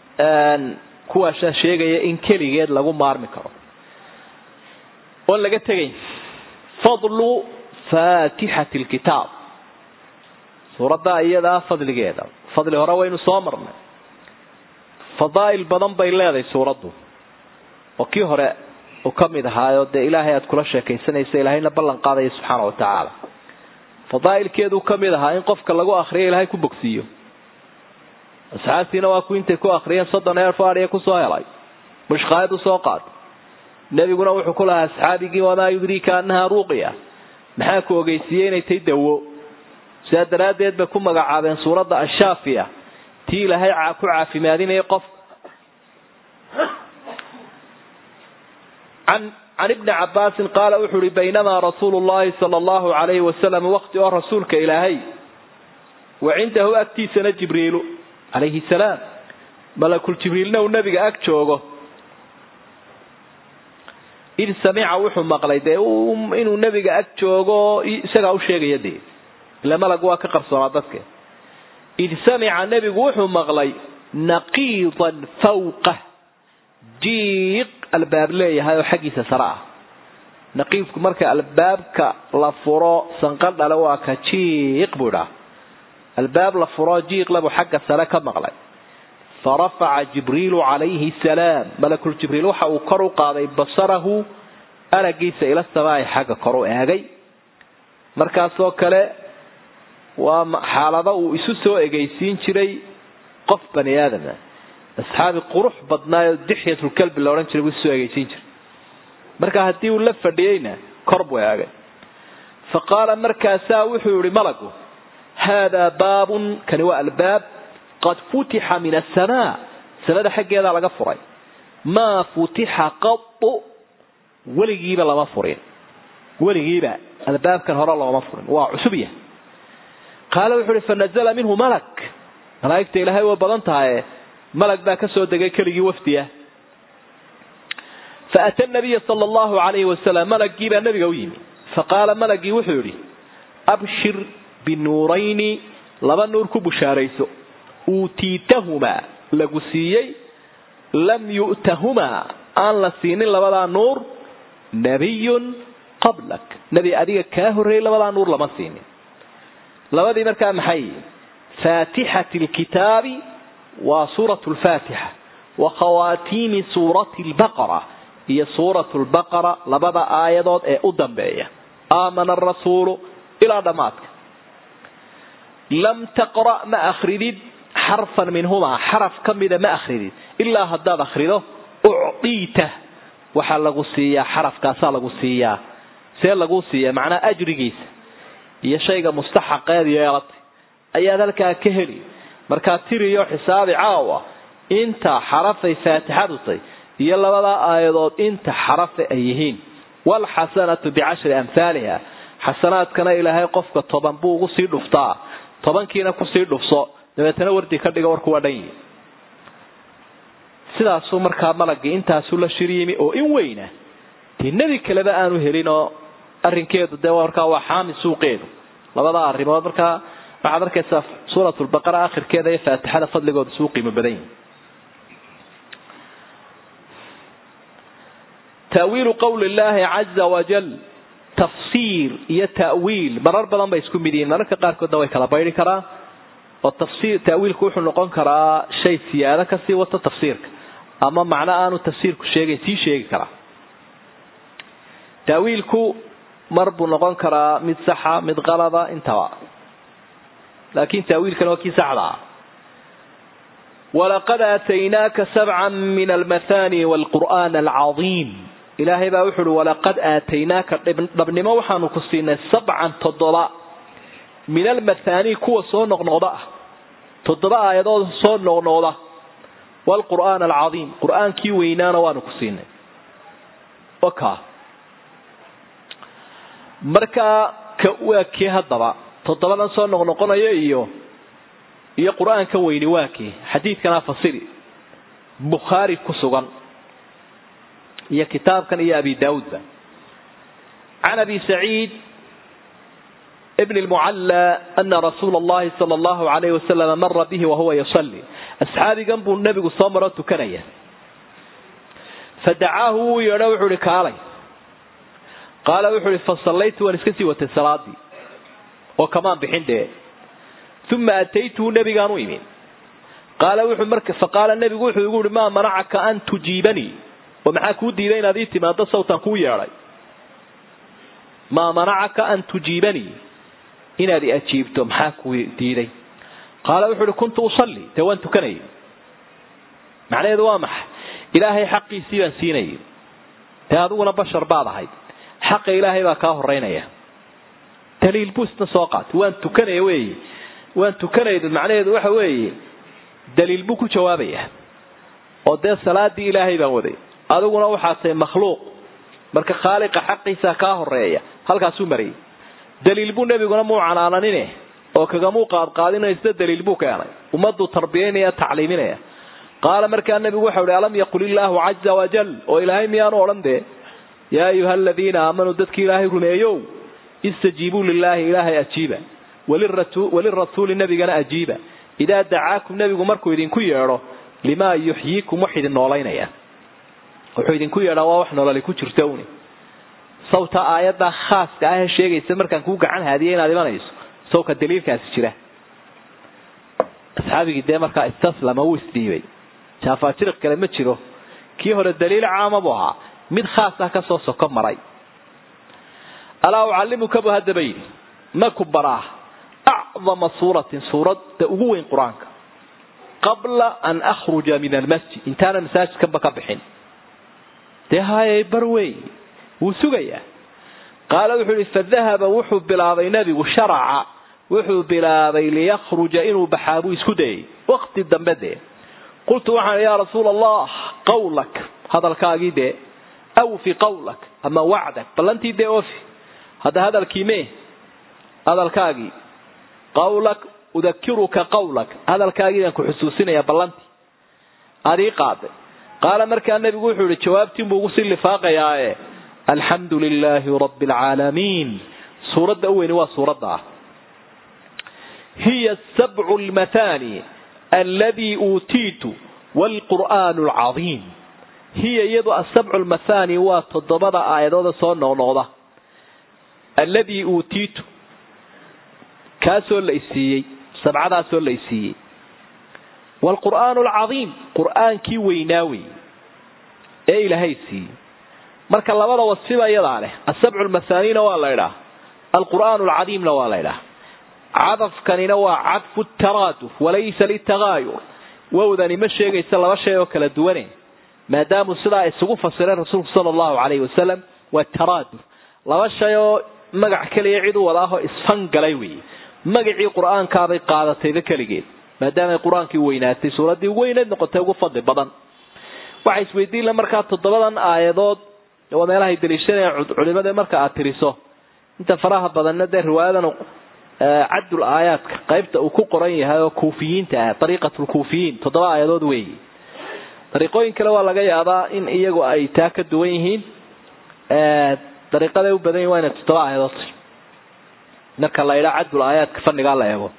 kuwaasa sheegaya in keligeed lagu maarmi karo oon laga tegayn fadlu faatixati lkitaab suuradda iyadaa fadligeeda fadli hore waynu soo marnay fadaa'il badan bay leedahay suuraddu oo kii hore uu ka mid ahaayo dee ilaahay aad kula sheekaysanaysa ilaahayna ballan qaadaya subxaana wa tacaala fadaa'ilkeeduu ka mid ahaa in qofka lagu akriyo ilaahay ku bogsiiyo asxaabtiina waa ku intay ku akriyeen soddon eer faadhiya kusoo helay mushqaayad usoo qaatay nebiguna wuxuu ku lahaa asxaabigii wamaa yudriika annahaa ruuqiya maxaa ku ogeysiiyey inay tay dawo sidaa daraaddeed bay ku magacaabeen suuradda ashaafiya tii ilaahay ku caafimaadinaya qofka can ibni cabaasin qaala wuxuu uhi baynamaa rasuulu llahi sala allahu alayhi wasalam waqti oo rasuulka ilaahay wa cindahu agtiisana jibriilu calayhi salaam malakul jibriilna uu nabiga ag joogo id samica wuxuu maqlay dee inuu nebiga ag joogo isagaa u sheegaya dee ila malag waa ka qarsoonaa dadke id samica nebigu wuxuu maqlay naqiidan fawqa jiiq albaab leeyahay oo xaggiisa sare ah naqiidku marka albaabka la furo sanqadhale waa ka jiiq buu idhaa albaab la furo jiiqlabuu xagga sare ka maqlay farafaca jibriilu calayhi salaam malakul jibriil waxa uu kor u qaaday basarahu aragiisa ila samaa'i xagga kor u eegay markaasoo kale waa xaalado uu isu soo egeysiin jiray qof bani aadama asxaabi qurux badnaayo dixyatulkalbi la odhan jiray buu isusoo egeysiin jiray marka haddii uu la fadhiyeyna kor buu eegay fa qaala markaasaa wuxuu yihi malagu haadaa baabun kani waa albaab qad futixa min asamaa samada xaggeedaa laga furay maa futixa qadu weligiiba lama furin weligiiba albaabkan hore looma furin waa cusub yah qaala wuxuu uhi fanazla minhu malak malaa'igta ilaahay way badan tahaye malag baa ka soo degay keligii wafdiya faata nabiya sala allahu alayhi wasalam malagii baa nabiga u yimi faqaala malagii wuxuu yidhi abshir binuurayni laba nuur ku bushaarayso uutiitahumaa lagu siiyey lam yu'tahumaa aan la siinin labadaa nuur nabiyun qablak nebi adiga kaa horreeyey labadaa nuur lama siinin labadii markaa maxay faatixati lkitaabi waa suurat lfaatixa wa khawaatiimi suurati lbaqara iyo suurat lbaqara labada aayadood ee u dambeeya aamana arasuulu ilaa dhammaadka lam taqra' ma akridid xarfan minhumaa xaraf ka mida ma akridid ilaa haddaad akrido ucdiita waxaa lagu siiyaa xarafkaasaa lagu siiyaa see laguu siiyaa macnaa ajrigiisa iyo shayga mustaxaqeed yeelatay ayaad halkaa ka heli markaa tiriyo xisaabi caawa inta xarafay faatixadu tay iyo labadaa aayadood inta xarafe ay yihiin waalxasanatu bicashri amhaaliha xasanaadkana ilaahay qofka toban buu ugu sii dhuftaa tobankiina kusii dhufso dabeetana wardi ka dhiga warku waa dhan yihi sidaasuu markaa malagii intaasuu la shir yimi oo in weyna dee nebi kaleba aanu helinoo arrinkeedu dee markaa waa xaami suuqeedu labadaa arrimood markaa waxaad arkaysaa suuratulbaqara akhirkeeda iyo faatixada fadligooda suu qiimo badan yihi taawiilu qowli illaahi caza wajal tafsiir iyo ta'wiil marar badan bay isku mid yihiin mararka qaarkoodna way kala bayri karaan oo tafsiir ta'wiilku wuxuu noqon karaa shay siyaado kasii wata tafsiirka ama macno aanu tafsiirku sheegayn sii sheegi karaa ta'wiilku mar buu noqon karaa mid saxa mid qalada intaba laakiin ta'wiilkana waa kii saxda ah walaqad aataynaaka sabcan min almathani waalqur'aan alcadiim ilaahay baa wuxu uhi walaqad aataynaaka dhabnimo waxaanu ku siinay sabcan toddoba min almathani kuwa soo noqnoqda ah toddoba aayadood soo noqnoqda waalqur'aan alcadiim qur'aankii weynaana waanu ku siinay oka markaa ka waa kii haddaba toddobadan soo noqnoqonaya iyo iyo qur-aanka weyni waa kii xadiidkana fasiri bukhaari ku sugan iyo kitaabkan iyo abi daawuudba can abi saciid bn lmucalla ana rasuula allahi sala allahu alayhi wasalama mara bihi wahuwa yusalli asxaabigan buu nebigu soo maroo tukanaya fadacaahu wuu yeedho wuxuu ihi kaalay qaala wuxuu ihi fasallaytu waan iska sii watay salaadii oo kamaan bixin dee uma ataytuhu nebigaan u imi qaala wuxuu marka faqaala nebigu wuxuu igu yihi maa manacaka an tujiibanii oo maxaa kuu diiday inaad ii timaado sawtaan kuu yeedhay maa manacaka an tujiibanii inaad i ajiibto maxaa kuu diiday qaala wuxuu ihi kuntu usalli dee waan tukanayay macnaheedu waa maxay ilaahay xaqiisii baan siinayay dee adiguna bashar baad ahayd xaqa ilaahay baa kaa horeynaya daliil buu isna soo qaatay waan tukanaya weeye waan tukanayda macnaheedu waxa weeye daliil buu ku jawaabaya oo dee salaadii ilaahay baan waday adiguna waxaad tahay makhluuq marka khaaliqa xaqiisa kaa horeeya halkaasuu marayay daliil buu nebiguna muu canaananine oo kagamuu qaadqaadinaysa daliil buu keenay ummaduu tarbiyaynaya tacliiminaya qaala markaa nebigu waxau ihi alam yaqul illaahu caza wajal oo ilaahay miyaanu odhan dee yaa ayuha aladiina aamanuu dadkii ilaahay rumeeyow istajiibuu lilaahi ilaahay ajiiba walirasuuli nebigana ajiiba idaa dacaakum nebigu markuu idinku yeedho limaa yuxyiikum wax idin noolaynaya wuxuu idinku yeedhaa waa wax nololi ku jirto uni sawta aayadda khaaska ah ee sheegaysa markaan kuu gacan haadiya inaad imanayso sawka daliilkaasi jira asxaabigii dee markaa istaslama wuu isdhiibay jaafaajiriq kale ma jiro kii hore daliil caama buu ahaa mid khaas ah kasoo soko maray alaa ucallimuka buu haddaba yidhi ma ku baraa acdama suuratin suuradda ugu weyn qur-aanka qabla an akhruja min almasjid intaanan masaajidkanba ka bixin dee hayay bar wey wuu sugayaa qaala wuxuu ihi fadahaba wuxuu bilaabay nebigu sharaca wuxuu bilaabay liyakhruja inuu baxaa buu isku dayay waqti dambe dee qultu waxaan yaa rasuula allah qawlak hadalkaagii dee awfi qawlak ama wacdak ballantii dee ofi hadda hadalkii mee hadalkaagii qawlak udakiruka qawlak hadalkaagii baan ku xusuusinaya ballantii adii qaaday qaala markaa nebigu wuxuu ihi jawaabtiin buu ugu sii lifaaqayaae alxamdu lilaahi rabbi alcaalamiin suuradda u weyni waa suuradda ah hiya sabcu lmathani alladii uutiitu waalqur'aanu alcadiim hiya iyadu asabcu lmathani waa toddobada aayadooda soo noqnoqda alladii uutiitu kaasoo la isiiyey sabcadaasoo la isiiyey waalqur'aanu alcadiim qur'aankii weynaa wey ee ilaahay siiyey marka labada wasfiba iyadaa leh asabcu lmathaaniina waa la ydhaah alqur'aanu alcadiimna waa la ydhaah cadafkanina waa cadfu taraaduf walaysa litagaayur wowdani ma sheegaysa laba shay oo kala duwane maadaamuu sidaa isugu fasiray rasuulku sala allahu calayhi wasalam waa taraaduf laba shay oo magac keliya cid u wada ahoo isfangalay weeye magacii qur-aankaabay qaadatayba keligeed maadaamay qur-aankii weynaatay suuraddii weyneed noqotay ugu fadli badan waxay isweydiinla markaa toddobadan aayadood waa meelahay daliishanayan culimada marka aad tiriso inta faraha badanna dee riwaayadan cadul aayaadka qaybta uu ku qoran yahay oo kuufiyiinta ah dariiqatulkuufiyiin toddoba aayadood weeyi dariiqooyin kale waa laga yaabaa in iyagu ay taa ka duwan yihiin dariiqaday u badan yihin waa inay toddoba aayadood tahy marka la idhaa cadul aayaadka fannigaa la eego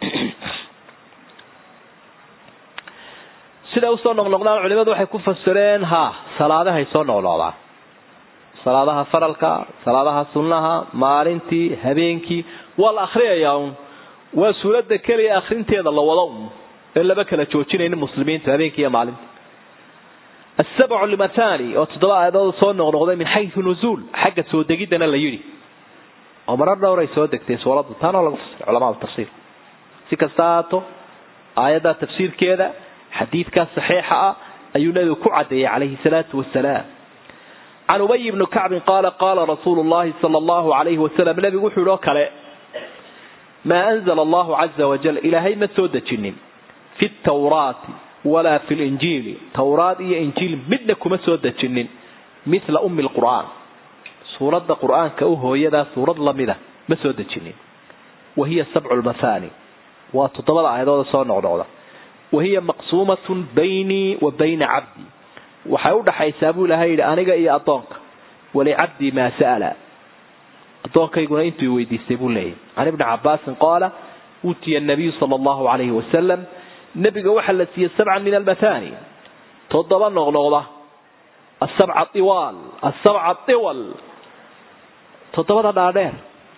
siday usoo noqnoqdaan culimadu waxay ku fasireen ha salaadahay soo noqnoqdaan salaadaha faralka salaadaha sunnaha maalintii habeenkii waa la akhriyayaa un waa suuradda keliya akhrinteeda la wado un ee laba kala joojinaynin muslimiintu habeenkii iyo maalinta asabcu limathani oo toddoba aayadood soo noqnoqday min xayu nuzuul xagga soo degiddana la yidhi oo marar dhowray soo degtay suuraddu taanoo lagu fasiray culamaa tafsiir si kasta haato aayadda tafsiirkeeda xadiidkaa saxiixa ah ayuu nabigu ku cadeeyey calayhi salaatu wasalaam can ubay bni kacbin qaala qaala rasuulu llahi sala allahu alayhi wasalam nabigu wuxuu yihi oo kale maa anzala allahu caza wajal ilaahay ma soo dejinin fi tawraati walaa fi linjiili tawraad iyo injiil midna kuma soo dejinin mithla ummi lqur'aan suuradda qur'aanka u hooyadaa suurad lamida ma soo dejinin wa hiya sabcu lmathani waa toddobada aayadooda soo noqnoqda wahiya maqsuumatun baynii wa bayna cabdii waxay u dhaxaysaa buu ilahay yidhi aniga iyo addoonka walicabdii maa sa'ala addoonkayguna intuu weydiistay buu leeyahy can ibni cabaasin qaala uutiya nabiyu sala allahu calayhi wasalam nebiga waxaa la siiyey sabcan min almathani toddoba noqnoqda asabca iwaal asabca iwal toddobada dhaadheer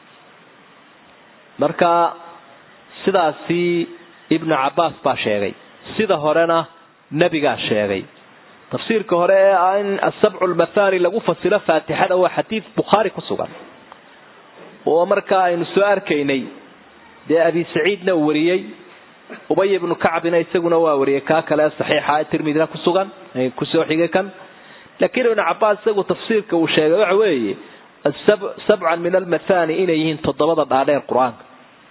marka sidaasi ibnu cabbaas baa sheegay sida horena nebigaa sheegay tafsiirka hore ee ah in asabcu lmathani lagu fasiro faatixada waa xadiid bukhaari ku sugan oo markaa aynu soo arkaynay dee abi saciidna uu wariyey ubay ibnu kacbina isaguna waa wariyey kaa kale saxiixa ee tirmidina ku sugan kusoo xigay kan laakiin ibnu cabbaas isagu tafsiirka uu sheegay waxa weeye sabcan min almathani inay yihiin toddobada dhaadheer qur-aanka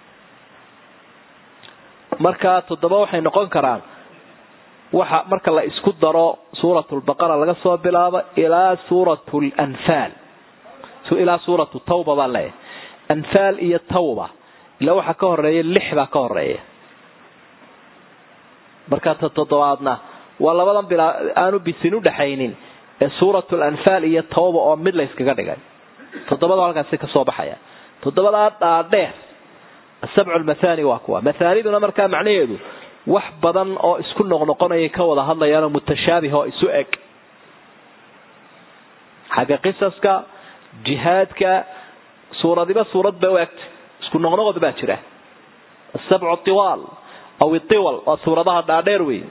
markaa toddoba waxay noqon karaan waxa marka la isku daro suurat lbaqara laga soo bilaabo ilaa suurat lanfaal ilaa suuratu tawba baa leeyahay anfaal iyo tawba ilaa waxaa ka horeeya lix baa ka horeeya markaa ta toddobaadna waa labadan bilaa aanu bisin udhaxaynin ee suurat lanfaal iyo tawba oo mid la yskaga dhigay toddobada halkaasi kasoo baxaya toddobadaa dhaadheer asabcu lmathani waa kuwa mathaaniduna markaa macnaheedu wax badan oo isku noqnoqonayay ka wada hadlayaanoo mutashaabih oo isu eg xagga qisaska jihaadka suuradiba suurad bay u egta isku noqnoqod baa jira asabcu tiwaal aw iwal waa suuradaha dhaadheer wey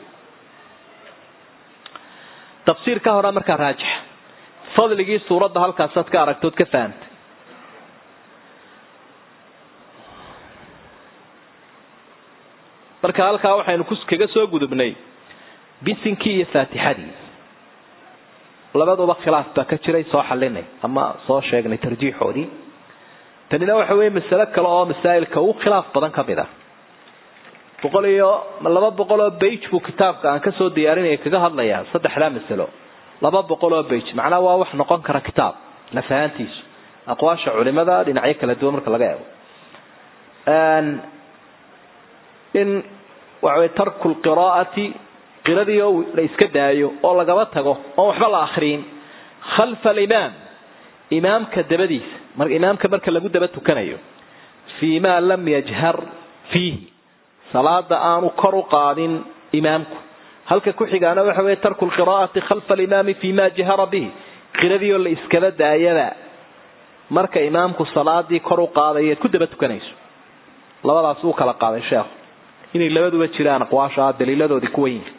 tafsiir ka horaa markaa raajix fadligii suuradda halkaasaad ka aragtood ka fahamtay marka halkaa waxaynu kaga soo gudubnay bisinkii iyo faatixadii labaduba khilaaf baa ka jiray soo xalinay ama soo sheegnay tarjiixoodii tanina waxa weeye masalo kale oo masaa'ilka ugu khilaaf badan ka mid ah boqol iyo laba boqol oo bage buu kitaabka aan kasoo diyaarinaya kaga hadlayaa saddexdaa masalo laba boqol oo bage macnaha waa wax noqon kara kitaab lafahaantiisu aqwaasha culimada dhinacyo kala duwan marka laga eego in waxawey tarku lqiraa'ati qiradii oo la iska daayo oo lagaba tago oon waxba la akriyin khalfa alimaam imaamka dabadiisa mar imaamka marka lagu daba tukanayo fii ma lam yajhar fiihi salaada aanu kor u qaadin imaamku halka ku xigaana waxa weye tarku lqiraa'ati khalfa alimaami fii ma jahara bihi qiradii oo la iskaba daayaba marka imaamku salaadii kor u qaadayo ku daba tukanayso labadaas uu kala qaaday sheekhu inay labaduba jiraan aqwaasha daliiladoodii kuwan yihin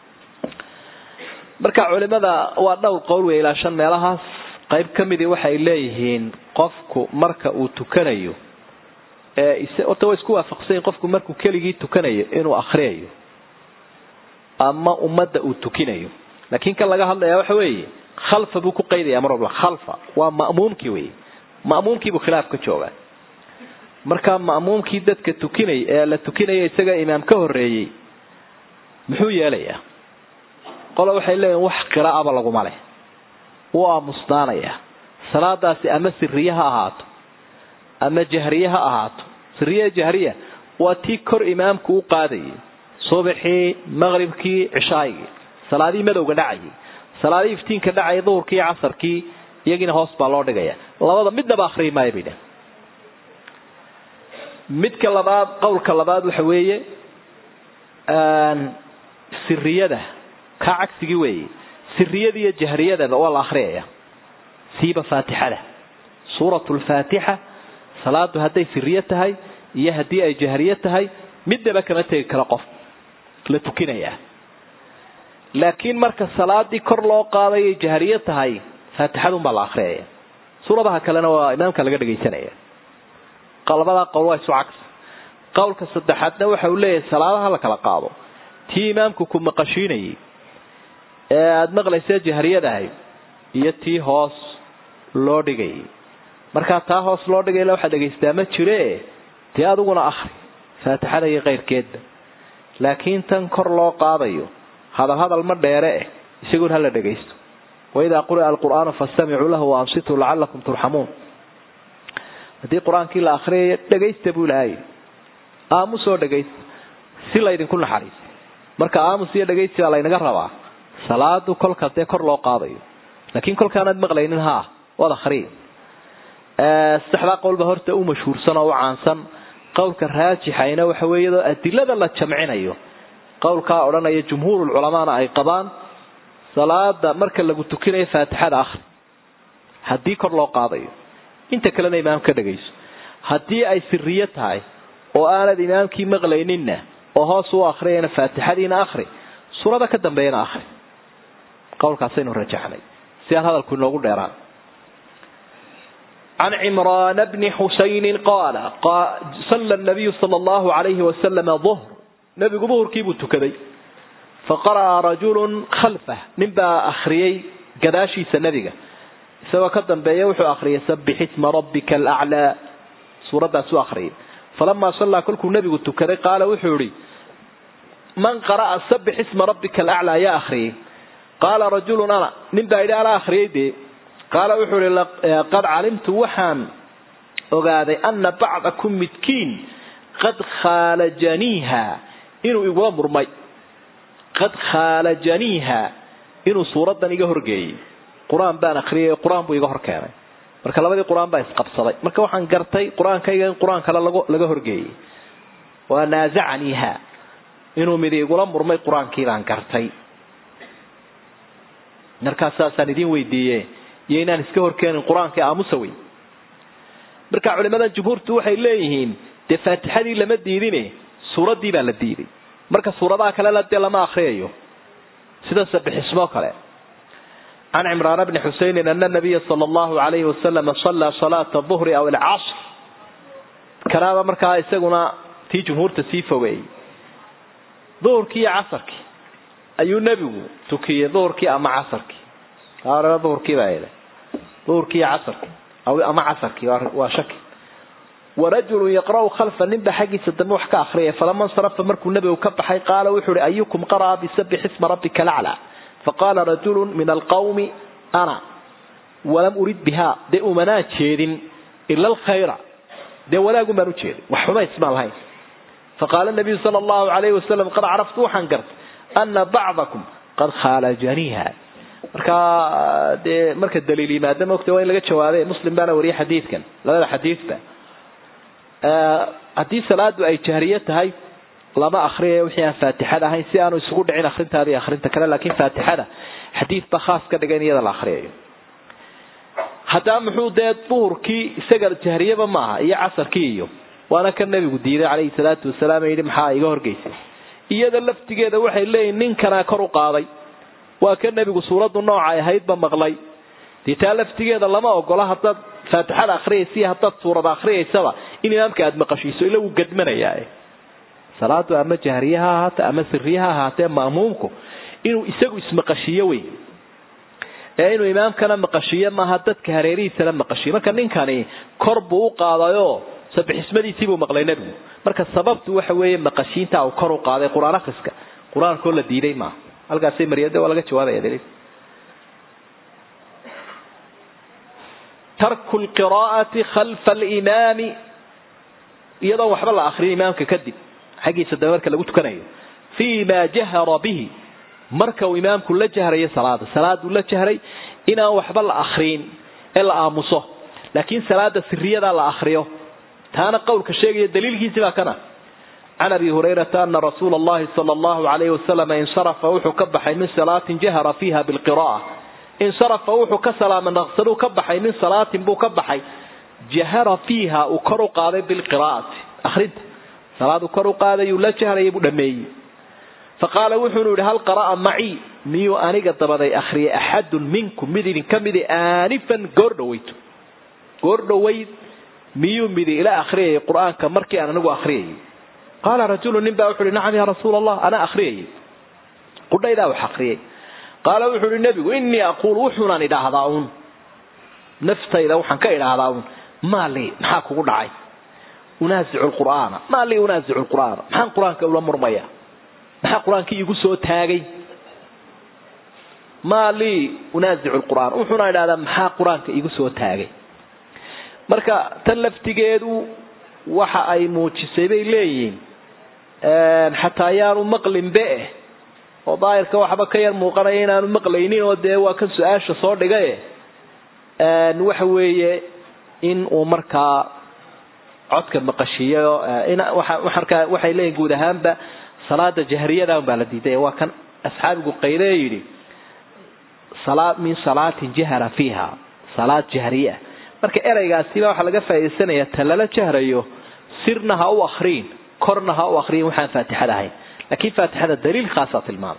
marka culimada waa dhowr qowl wey ilaa shan meelahaas qayb ka midii waxay leeyihiin qofku marka uu tukanayo horta way isku waafaqsanyiin qofku markuu keligii tukanayo inuu akriyayo ama ummadda uu tukinayo laakiin kan laga hadlaya waxa weeye khalfa buu ku qaydaya mar walba khalfa waa ma'muumkii wey ma'muumkiibuu khilaaf ka joogaa markaa ma'muumkii dadka tukinay ee la tukinaya isaga imaam ka horreeyey muxuu yeelayaa qole waxay leeyihin wax qiraa'aba laguma leh wuu aamusnaanaya salaadaasi ama siriye ha ahaato ama jahriye ha ahaato siriye jahriya waa tii kor imaamku u qaadayay subaxii maqribkii cishaagii salaadihii madowga dhacayay salaadihii iftiinka dhacaya duhurkii casarkii iyagiina hoos baa loo dhigaya labada midnaba akhriyi maayo bay dhah midka labaad qowlka labaad waxa weeye siriyada kaa cagsigii weeye siriyada iyo jahriyadaba waa la akhriyaya siiba faatixada suuratu lfaatixa salaadu hadday siriye tahay iyo haddii ay jahriye tahay midnaba kama tegi karo qof la tukinayaa laakiin marka salaadii kor loo qaadayay jahriye tahay faatixadunbaa la akhriyaya suuradaha kalena waa imaamka laga dhagaysanaya labadaa qowl waa isu cagsi qowlka saddexaadna waxa uu leeyahay salaadaha la kala qaado tii imaamku ku maqashiinayay ee aada maqlaysa jahriyadahay iyo tii hoos loo dhigayay markaa taa hoos loo dhigayla waxaa dhagaystaa ma jire dee adiguna akhri faatixada iyo keyrkeedba laakiin tan kor loo qaadayo hadal hadal ma dheere eh isaguna hala dhagaysto waidaa quri'a alqur'aanu fastamicuu lahu waansituu lacalakum turxamuun haddii qur-aankii la akhriyayo dhagaysta buu ilahay aamusoo dhagaysta si laydinku naxariis marka aamus iyo dhagaysi baa laynaga rabaa salaadu kolka dee kor loo qaadayo laakiin kolkaanaad maqlaynin ha waad akhriya saddexdaa qowlba horta u mashhuursan oo u caansan qowlka raajixayna waxa weeye iyadoo adilada la jamcinayo qowlkaa odhanaya jumhuurulculamaana ay qabaan salaada marka lagu tukinayo faatixada akhri haddii kor loo qaadayo inta kalena imaam ka dhagayso haddii ay siriye tahay oo aanad imaamkii maqlayninna oo hoos u akhriyayna faatixadiina akhri suurada ka dambeeyana akhri qowlkaasaynu rajaxnay si aan hadalku inoogu dheeraan can cimraana bni xusaynin qaala salla nabiyu sala allahu calayhi wasalama duhr nebigu duhurkii buu tukaday faqara'a rajulun khalfah nin baa akhriyey gadaashiisa nebiga isagoo ka dambeeya wuxuu akhriyay sabbix isma rabbika alaclaa suuraddaasuu akhriyay falamaa sallaa kolkuu nebigu tukaday qaala wuxuu idhi man qara'a sabbix isma rabbika alaclaa yaa akhriyey qaala rajulun ana nin baa yidhi anaa akhriyey dee qaala wuxuu ihi qad calimtu waxaan ogaaday ana bacdakum midkiin qad khaalajaniiha inuu igula murmay qad khaalajaniiha inuu suuraddan iga horgeeyey qur-aan baan akriyay qur-aan buu iga hor keenay marka labadii qur-aan baa isqabsaday marka waxaan gartay qur-aankayga in qur-aan kale laga horgeeyey waa naazacaniiha inuu midi igula murmay qur-aankii baan gartay markaas saasaan idin weydiiye iyo inaan iska horkeenin qur-aankii aamusa wey marka culimadan jumhuurtu waxay leeyihiin dee faatixadii lama diidine suuraddii baa la diiday marka suuradaha kalena dee lama akriyayo sida sabixismoo kale can cimraan bni xusaynin ana nabiya sala allahu alayhi wasalama sallaa salaata duhri aw alcasr kanaaba markaa isaguna tii jumhuurta sii fogeeyey duhurkii iyo casarkii ayuu nebigu tukiyey duhurkii ama casarkii aa duhurkii baa yidhi duhurkii iyo casarkii ama casarkii waa shaki warajulun yaqra'u khalfa ninba xaggiisa dambe wax ka akhriyay falama nsarafa markuu nebigu ka baxay qaala wuxuu ihi ayukum qara'a bisabbix isma rabbika alaclaa faqaala rajulu min alqawmi ana walam urid biha dee umanaa jeedin ila alkhayra dee wanaagun baan ujeedin wax xumays maan lahayn faqaala nabiyu sala allahu alayhi wasalam qad caraftu waxaan gartay ana bacdakum qad khaalajaniiha markaa dee marka daliil yimaada maogta waa in laga jawaabe muslim baana wariyay xadiidkan labada xadiidba haddii salaadu ay jahriye tahay lama akriyayo wixii aan faatixada ahayn si aanu isugu dhicin akrintaada iyo akrinta kale laakiin faatixada xadiid ba khaas ka dhiga in iyada la akriyayo haddaba muxuu dee duhurkii isaga jahriyaba maaha iyo casarkii iyo waana ka nabigu diiday calayhi salaatu wasalaam yidhi maxaa iga horgeysay iyada laftigeeda waxay leeyihin ninkanaa kor u qaaday waa ka nebigu suuraddu noocay ahaydba maqlay dee taa laftigeeda lama ogola haddaad faatixada akhriyaysa iyo haddaad suurada akhriyaysaba in imaamka aada maqashiiso ila wuu gadmanayaa salaadu ama jahriye ha ahaate ama siriye ha ahaatee ma'muumku inuu isagu ismaqashiiyo wey ee inuu imaamkana maqashiiyo maaha dadka hareerihiisana maqashiyo marka ninkani kor buu u qaadayoo sabixismadiisii buu maqlay nebigu marka sababtu waxa weeye maqashiinta uu kor u qaaday qur-aan akhriska qur-aankoo la diiday maaha halkaasay mariyade waa laga jawaabaya daliil tarku lqiraa'ati khalfa alimaami iyadoon waxba la akriyo imaamka kadib xaggiisa dambe marka lagu tukanayo fii ma jahara bihi marka uu imaamku la jahrayo salaada salaaduu la jahray inaan waxba la akriin ee la aamuso laakiin salaada siriyadaa la akriyo taana qowlka sheegaya daliilkiisi baa kana can abi hurayrata ana rasuula allahi sala allahu alayhi wasalam insarafa wuxuu ka baxay min salaatin jahara fiiha bilqira'a insarafa wuxuu ka salaama naqsaduu ka baxay min salaatin buu ka baxay jahara fiiha uu kor u qaaday bilqiraa'ati akhrinta salaaduu kor u qaadayuu la jahrayay buu dhameeyey faqaala wuxuunu yidhi hal qara'a macii miyuu aniga dabaday akhriyay axadun minkum mid idinka midi aanifan goor dhaweyto goor dhaweyd miyuu midi ila akhriyayay qur-aanka markii aan anigu akhriyayay qaala rajulu nin baa wuxu uhi nacam yaa rasuula allah anaa akhriyayay qudhaydaa wax akhriyay qaala wuxuu uhi nebigu innii aquul wuxuunaan idhaahdaa uun naftayda waxaan ka idhaahdaa uun maa lii maxaa kugu dhacay unaasicu lqur'aana maa lii unaasicu lqur'aana maxaan qur-aanka ula murmaya maxaa qur-aankii igu soo taagay maa lii unaasicu lqur'aan wuxuuna idhahdaa maxaa qur-aanka igu soo taagay marka tan laftigeedu waxa ay muujisay bay leeyihiin xataa ayaanu maqlinbe eh oo daahirka waxba ka yar muuqanaya inaanu maqlaynin oo dee waa kan su-aasha soo dhigaye waxa weeye in uu markaa codka maqashiiyo markaa waxay leeyihin guud ahaanba salaada jahriyada baa la diiday waa kan asxaabigu qayle yidhi min salaatin jahara fiiha salaad jahriya marka ereygaasiba waxaa laga faaidaysanaya ta lala jahrayo sirna ha u akriin korna ha u akriyin waxaan faatixada ahayn laakiin faatixada daliil khaasaa tilmaamay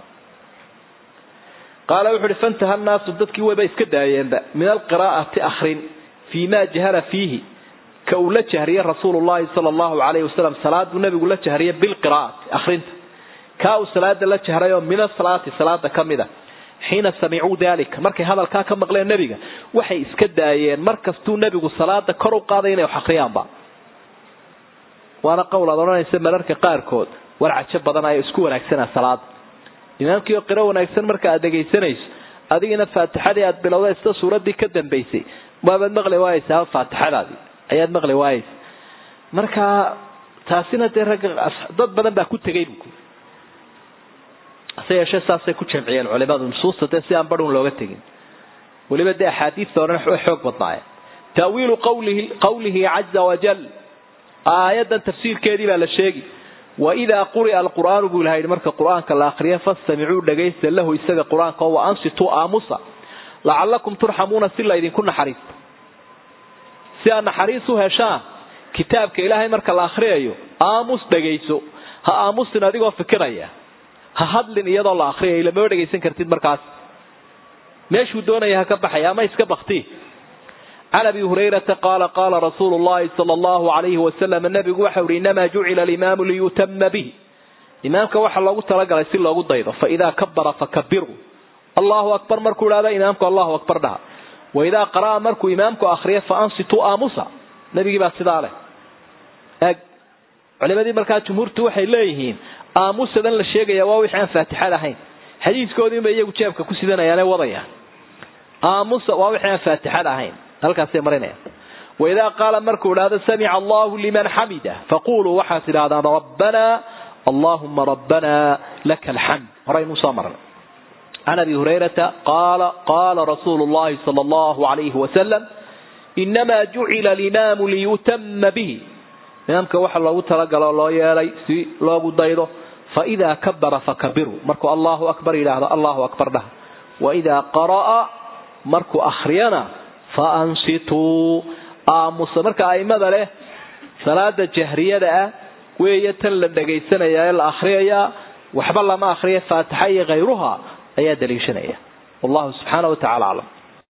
qaala wuxu uhi fantaha nnaasu dadkii wayba iska daayeenba min alqiraa'ati akrin fii ma jahara fiihi ka uu la jahriye rasuulu llahi sala allahu alayhi wasalam salaaduu nabigu la jahriye bilqiraa'ati akrinta kaa uu salaada la jahrayoo min asalaati salaada ka mida xiina samicuu dalika markay hadalkaa ka maqleen nebiga waxay iska daayeen markastuu nebigu salaada kor u qaaday inay wax akriyaanba waana qowl aad odhanaysa mararka qaarkood war cajo badan ayaa isku wanaagsanaa salaada imaamkii oo qiro wanaagsan marka aad dhegaysanayso adigina faatixadii aad bilowda isla suuradii ka dambaysay waabaad maqli waayeysaa faatixadaadii ayaad maqli waayeysa marka taasina dee ragga dad badan baa ku tegay bu hase yeeshee saasay ku jamciyeen culimadu nusuusta dee si aan badhun looga tegin weliba dee axaadiista odhan way xoog badnaayeen taawiilu qawlihi qawlihi caza wajal aayadan tafsiirkeedii baa la sheegi waidaa quri'a alqur'aanu buu ilaha yidhi marka qur-aanka la akriya fastamicuu dhagaysta lahu isaga qur-aanka oo wa ansituu aamusa lacallakum turxamuuna si laydinku naxariisto si aad naxariis u heshaan kitaabka ilaahay marka la akriyayo aamus dhagayso ha aamusin adigoo fikiraya ha hadlin iyadoo la akriyayo lamaba dhagaysan kartid markaas meeshuu doonaya ha ka baxaya ama iska bakti can abi hurayrata qaala qaala rasuulu llahi sala allahu alayhi wasalam nabigu waxau ihi inamaa jucila alimaamu liyutama bihi imaamka waxa loogu talagalay si loogu daydo faidaa kabara fakabiruu allahu akbar markuu idhahda imaamku allahu akbar dhaha waidaa qara'a markuu imaamku akriya faansituu aamusa nabigii baa sidaa leh eg culimadii markaa jumhuurtu waxay leeyihiin aamusadan la sheegaya waa wixii aan faatixada ahayn xadiiskoodiinba iyagu jeebka ku sidanayaane wadayaan aamusa waa wixii aan faatixada ahayn halkaasay marinayaan waidaa qaala markuu idhahdo samica allahu liman xamida faquluu waxaad tidhahdaan rabbanaa allahuma rabbanaa laka alxamd horaynuu soo marnay can abi hurayrata qaala qaala rasuulu llahi sala allahu alayhi wasalam inamaa jucila alimaamu liyutama bihi imaamka waxa loogu talagalo loo yeelay si loogu daydo faidaa kabara fakabiruu markuu allahu akbar yidhaahdo allahu akbar dhaha waidaa qara'a markuu akhriyana faansituu aamusa marka aimada leh salaada jahriyada ah weeye tan la dhagaysanaya ee la akhriyayaa waxba lama akhriya faatixa iyo khayruha ayaa daliishanaya wallahu subxaana wa tacala aclam